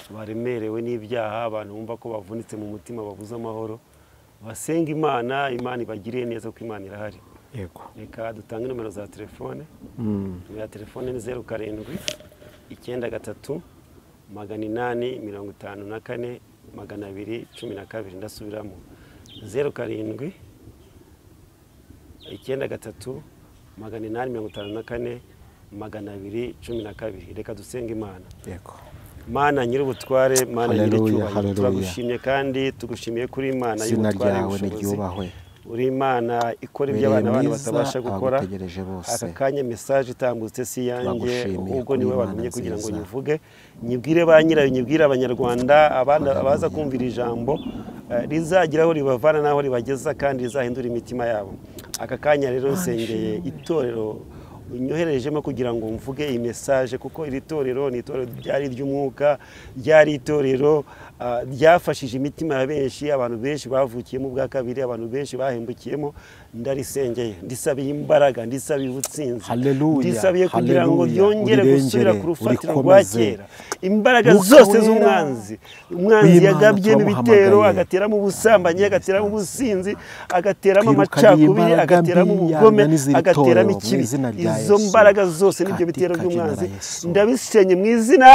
baremerewe n'ibyaha abantu bumva ko bavunitse mu mutima babuze amahoro basenga imana imana ibagiriye neza ko imana irahari yego reka dutange nimero za telefone nimero ya telefone ni zeru karindwi icyenda gatatu magana inani mirongo itanu na kane magana abiri cumi na kabiri ndasubiramo zeru karindwi icyenda gatatu magana inani mirongo itanu na kane magana abiri cumi na kabiri reka dusenge imana yego mana nyir'ubutware mana Haleluya, nyir'icyubahiro haleluya. turagushimye kandi tugushimiye kuri imana izina y'ubutware ryawe y'ubushobozi niryubahwe uri imana ikora ibyo Ubereye abana bacu mwiza, batabasha gukora abagutegereje bose. aka kanya mesaje itambutse si iyanjye Turagushimiye ubwo kuri niwe Imana watumye kugira ngo nziza. nyivuge nyibwire ba nyirayo nyibwire abanyarwanda abana abaza kumvira ijambo eh, rizagira aho ribavana n'aho ribageza kandi rizahindura imitima yabo aka kanya rero nsengeye itorero nyoherejemo kugira ngo mvuge iyi mesaje kuko iri torero ni itorero ryari iry'umwuka ryari itorero ah, ryafashije imitima ya benshi abantu benshi bavukiyemo bwa kabiri abantu benshi bahembukiyemo ndarisengeye ndisabiye imbaraga ndisabiye ubutsinzi Hallelujah, ndisabiye kugira ngo hallelujah, ryongere gusubira ku urirengere, rufatiro rwa urikomeze. kera imbaraga Mwuka zose Wera, z'umwanzi umwanzi w'Imana yagabyemo ibitero turamuhamagaye. agateramo ubusambanyi agateramo ubusinzi agateramo Twirukaniye amacakubiri imbaraga agateramo mbi, ubugome yanga n'iziri agateramo torero, mu ikibi. izina rya izo Yesu. mbaraga zose n'ibyo bitero Katika jina la by'umwanzi Yesu. ndabisenye mu izina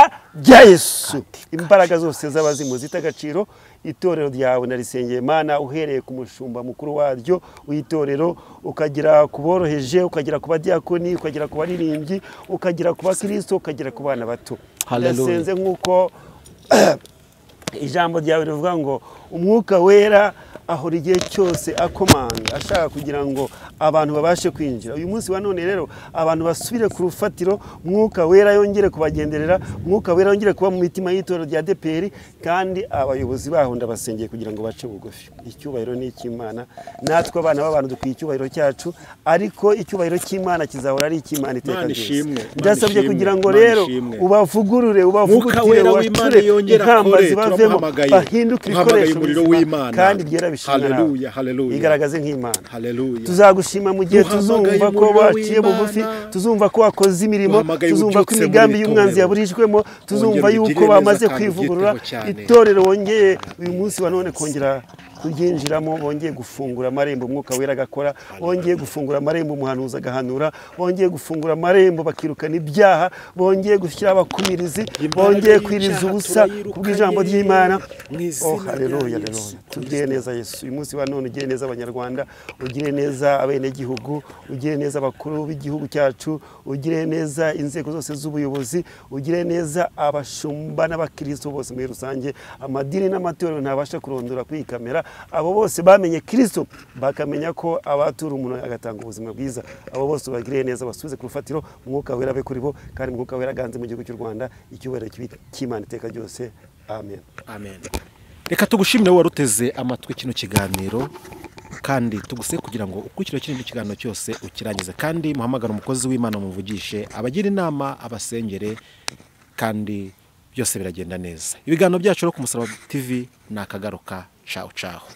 rya yesu Katika imbaraga zose z'abazimu zita agaciro itorero ryawe narisengeye mana uhereye ku mushumba mukuru waryo w'itorero ukagera ku boroheje ukagera ku badiyakoni ukagera ku baririmbyi ukagera ku bakristo ukagera ku bana bato Hallelujah. ndasenze nk'uko ijambo ryawe rivuga ngo umwuka wera ahora igihe cyose akomanga ashaka kugira ngo abantu babashe kwinjira uyu munsi wa none rero abantu basubire ku rufatiro mwuka wera yongere kubagenderera mwuka wera yongere kuba mu mitima y'itorero rya deperi kandi abayobozi baho ndabasengeye kugira ngo bace bugufi icyubahiro ni icy'imana natwe abana b'abantu dukwiye icyubahiro cyacu ariko icyubahiro cy'imana kizahora ari icy'imana iteka Mana ryose ishimwe, Mana ndasabye ishimwe, kugira ngo Mana rero ishimwe. ubavugurure Mwuka ubavugutire wera w'Imana ubacure yongere inkamba akore, zibavemo turamuhamagaye. bahinduke Duhamagaye ibikoresho umuriro bizima w'Imana. kandi byera bishimira Hallelujah, hallelujah. igaragaze nk'imana Hallelujah. tuzagushima mu gihe Duhamagaye tuzumva ko umuriro waciye w'Imana. bugufi tuzumva ko wakoze imirimo Duhamagaye tuzumva ko ubyutse muri imigambi iri y'umwanzi torero. yaburijwemo tuzumva Wongere yuko ubigirire neza bamaze kandi kwivugurura ubyiteho cyane. itorero wongeye uyu munsi wa none kongera kuryinjiramo bongeye gufungura amarembo umwuka wera agakora bongeye gufungura amarembo umuhanuzi agahanura bongeye gufungura amarembo bakirukana ibyaha bongeye gushyira abakumirizi bongeye kwiriza ubusa kubw'ijambo ry'imana oh haleluya haleluya tugire neza yesu uyu munsi wa none ugire neza abanyarwanda ugire neza abenegihugu ugire neza abakuru b'igihugu cyacu ugire neza inzego zose z'ubuyobozi ugire neza abashumba n'abakristo bose muri rusange amadini n'amatorero ntabasha kurondora kuri iyi kamera abo bose bamenye kristo bakamenya ko abatura umuntu agatanga ubuzima bwiza abo bose bagire neza basubize ku rufatiro umwuka wera abe kuri bo kandi umwuka wera aganze mu gihugu cy'u rwanda icyubahiro cy'ibi- cy'imana iteka ryose amen amen reka tugushimire wowe waruteze amatwi kino kiganiro kandi tuguse kugira ngo ukurikire kino kiganiro cyose ukirangize kandi muhamagare umukozi w'imana muvugishe abagira inama abasengere kandi byose biragenda neza ibiganiro byacu rero ku musaraba tv ni akagaruka cawu cawu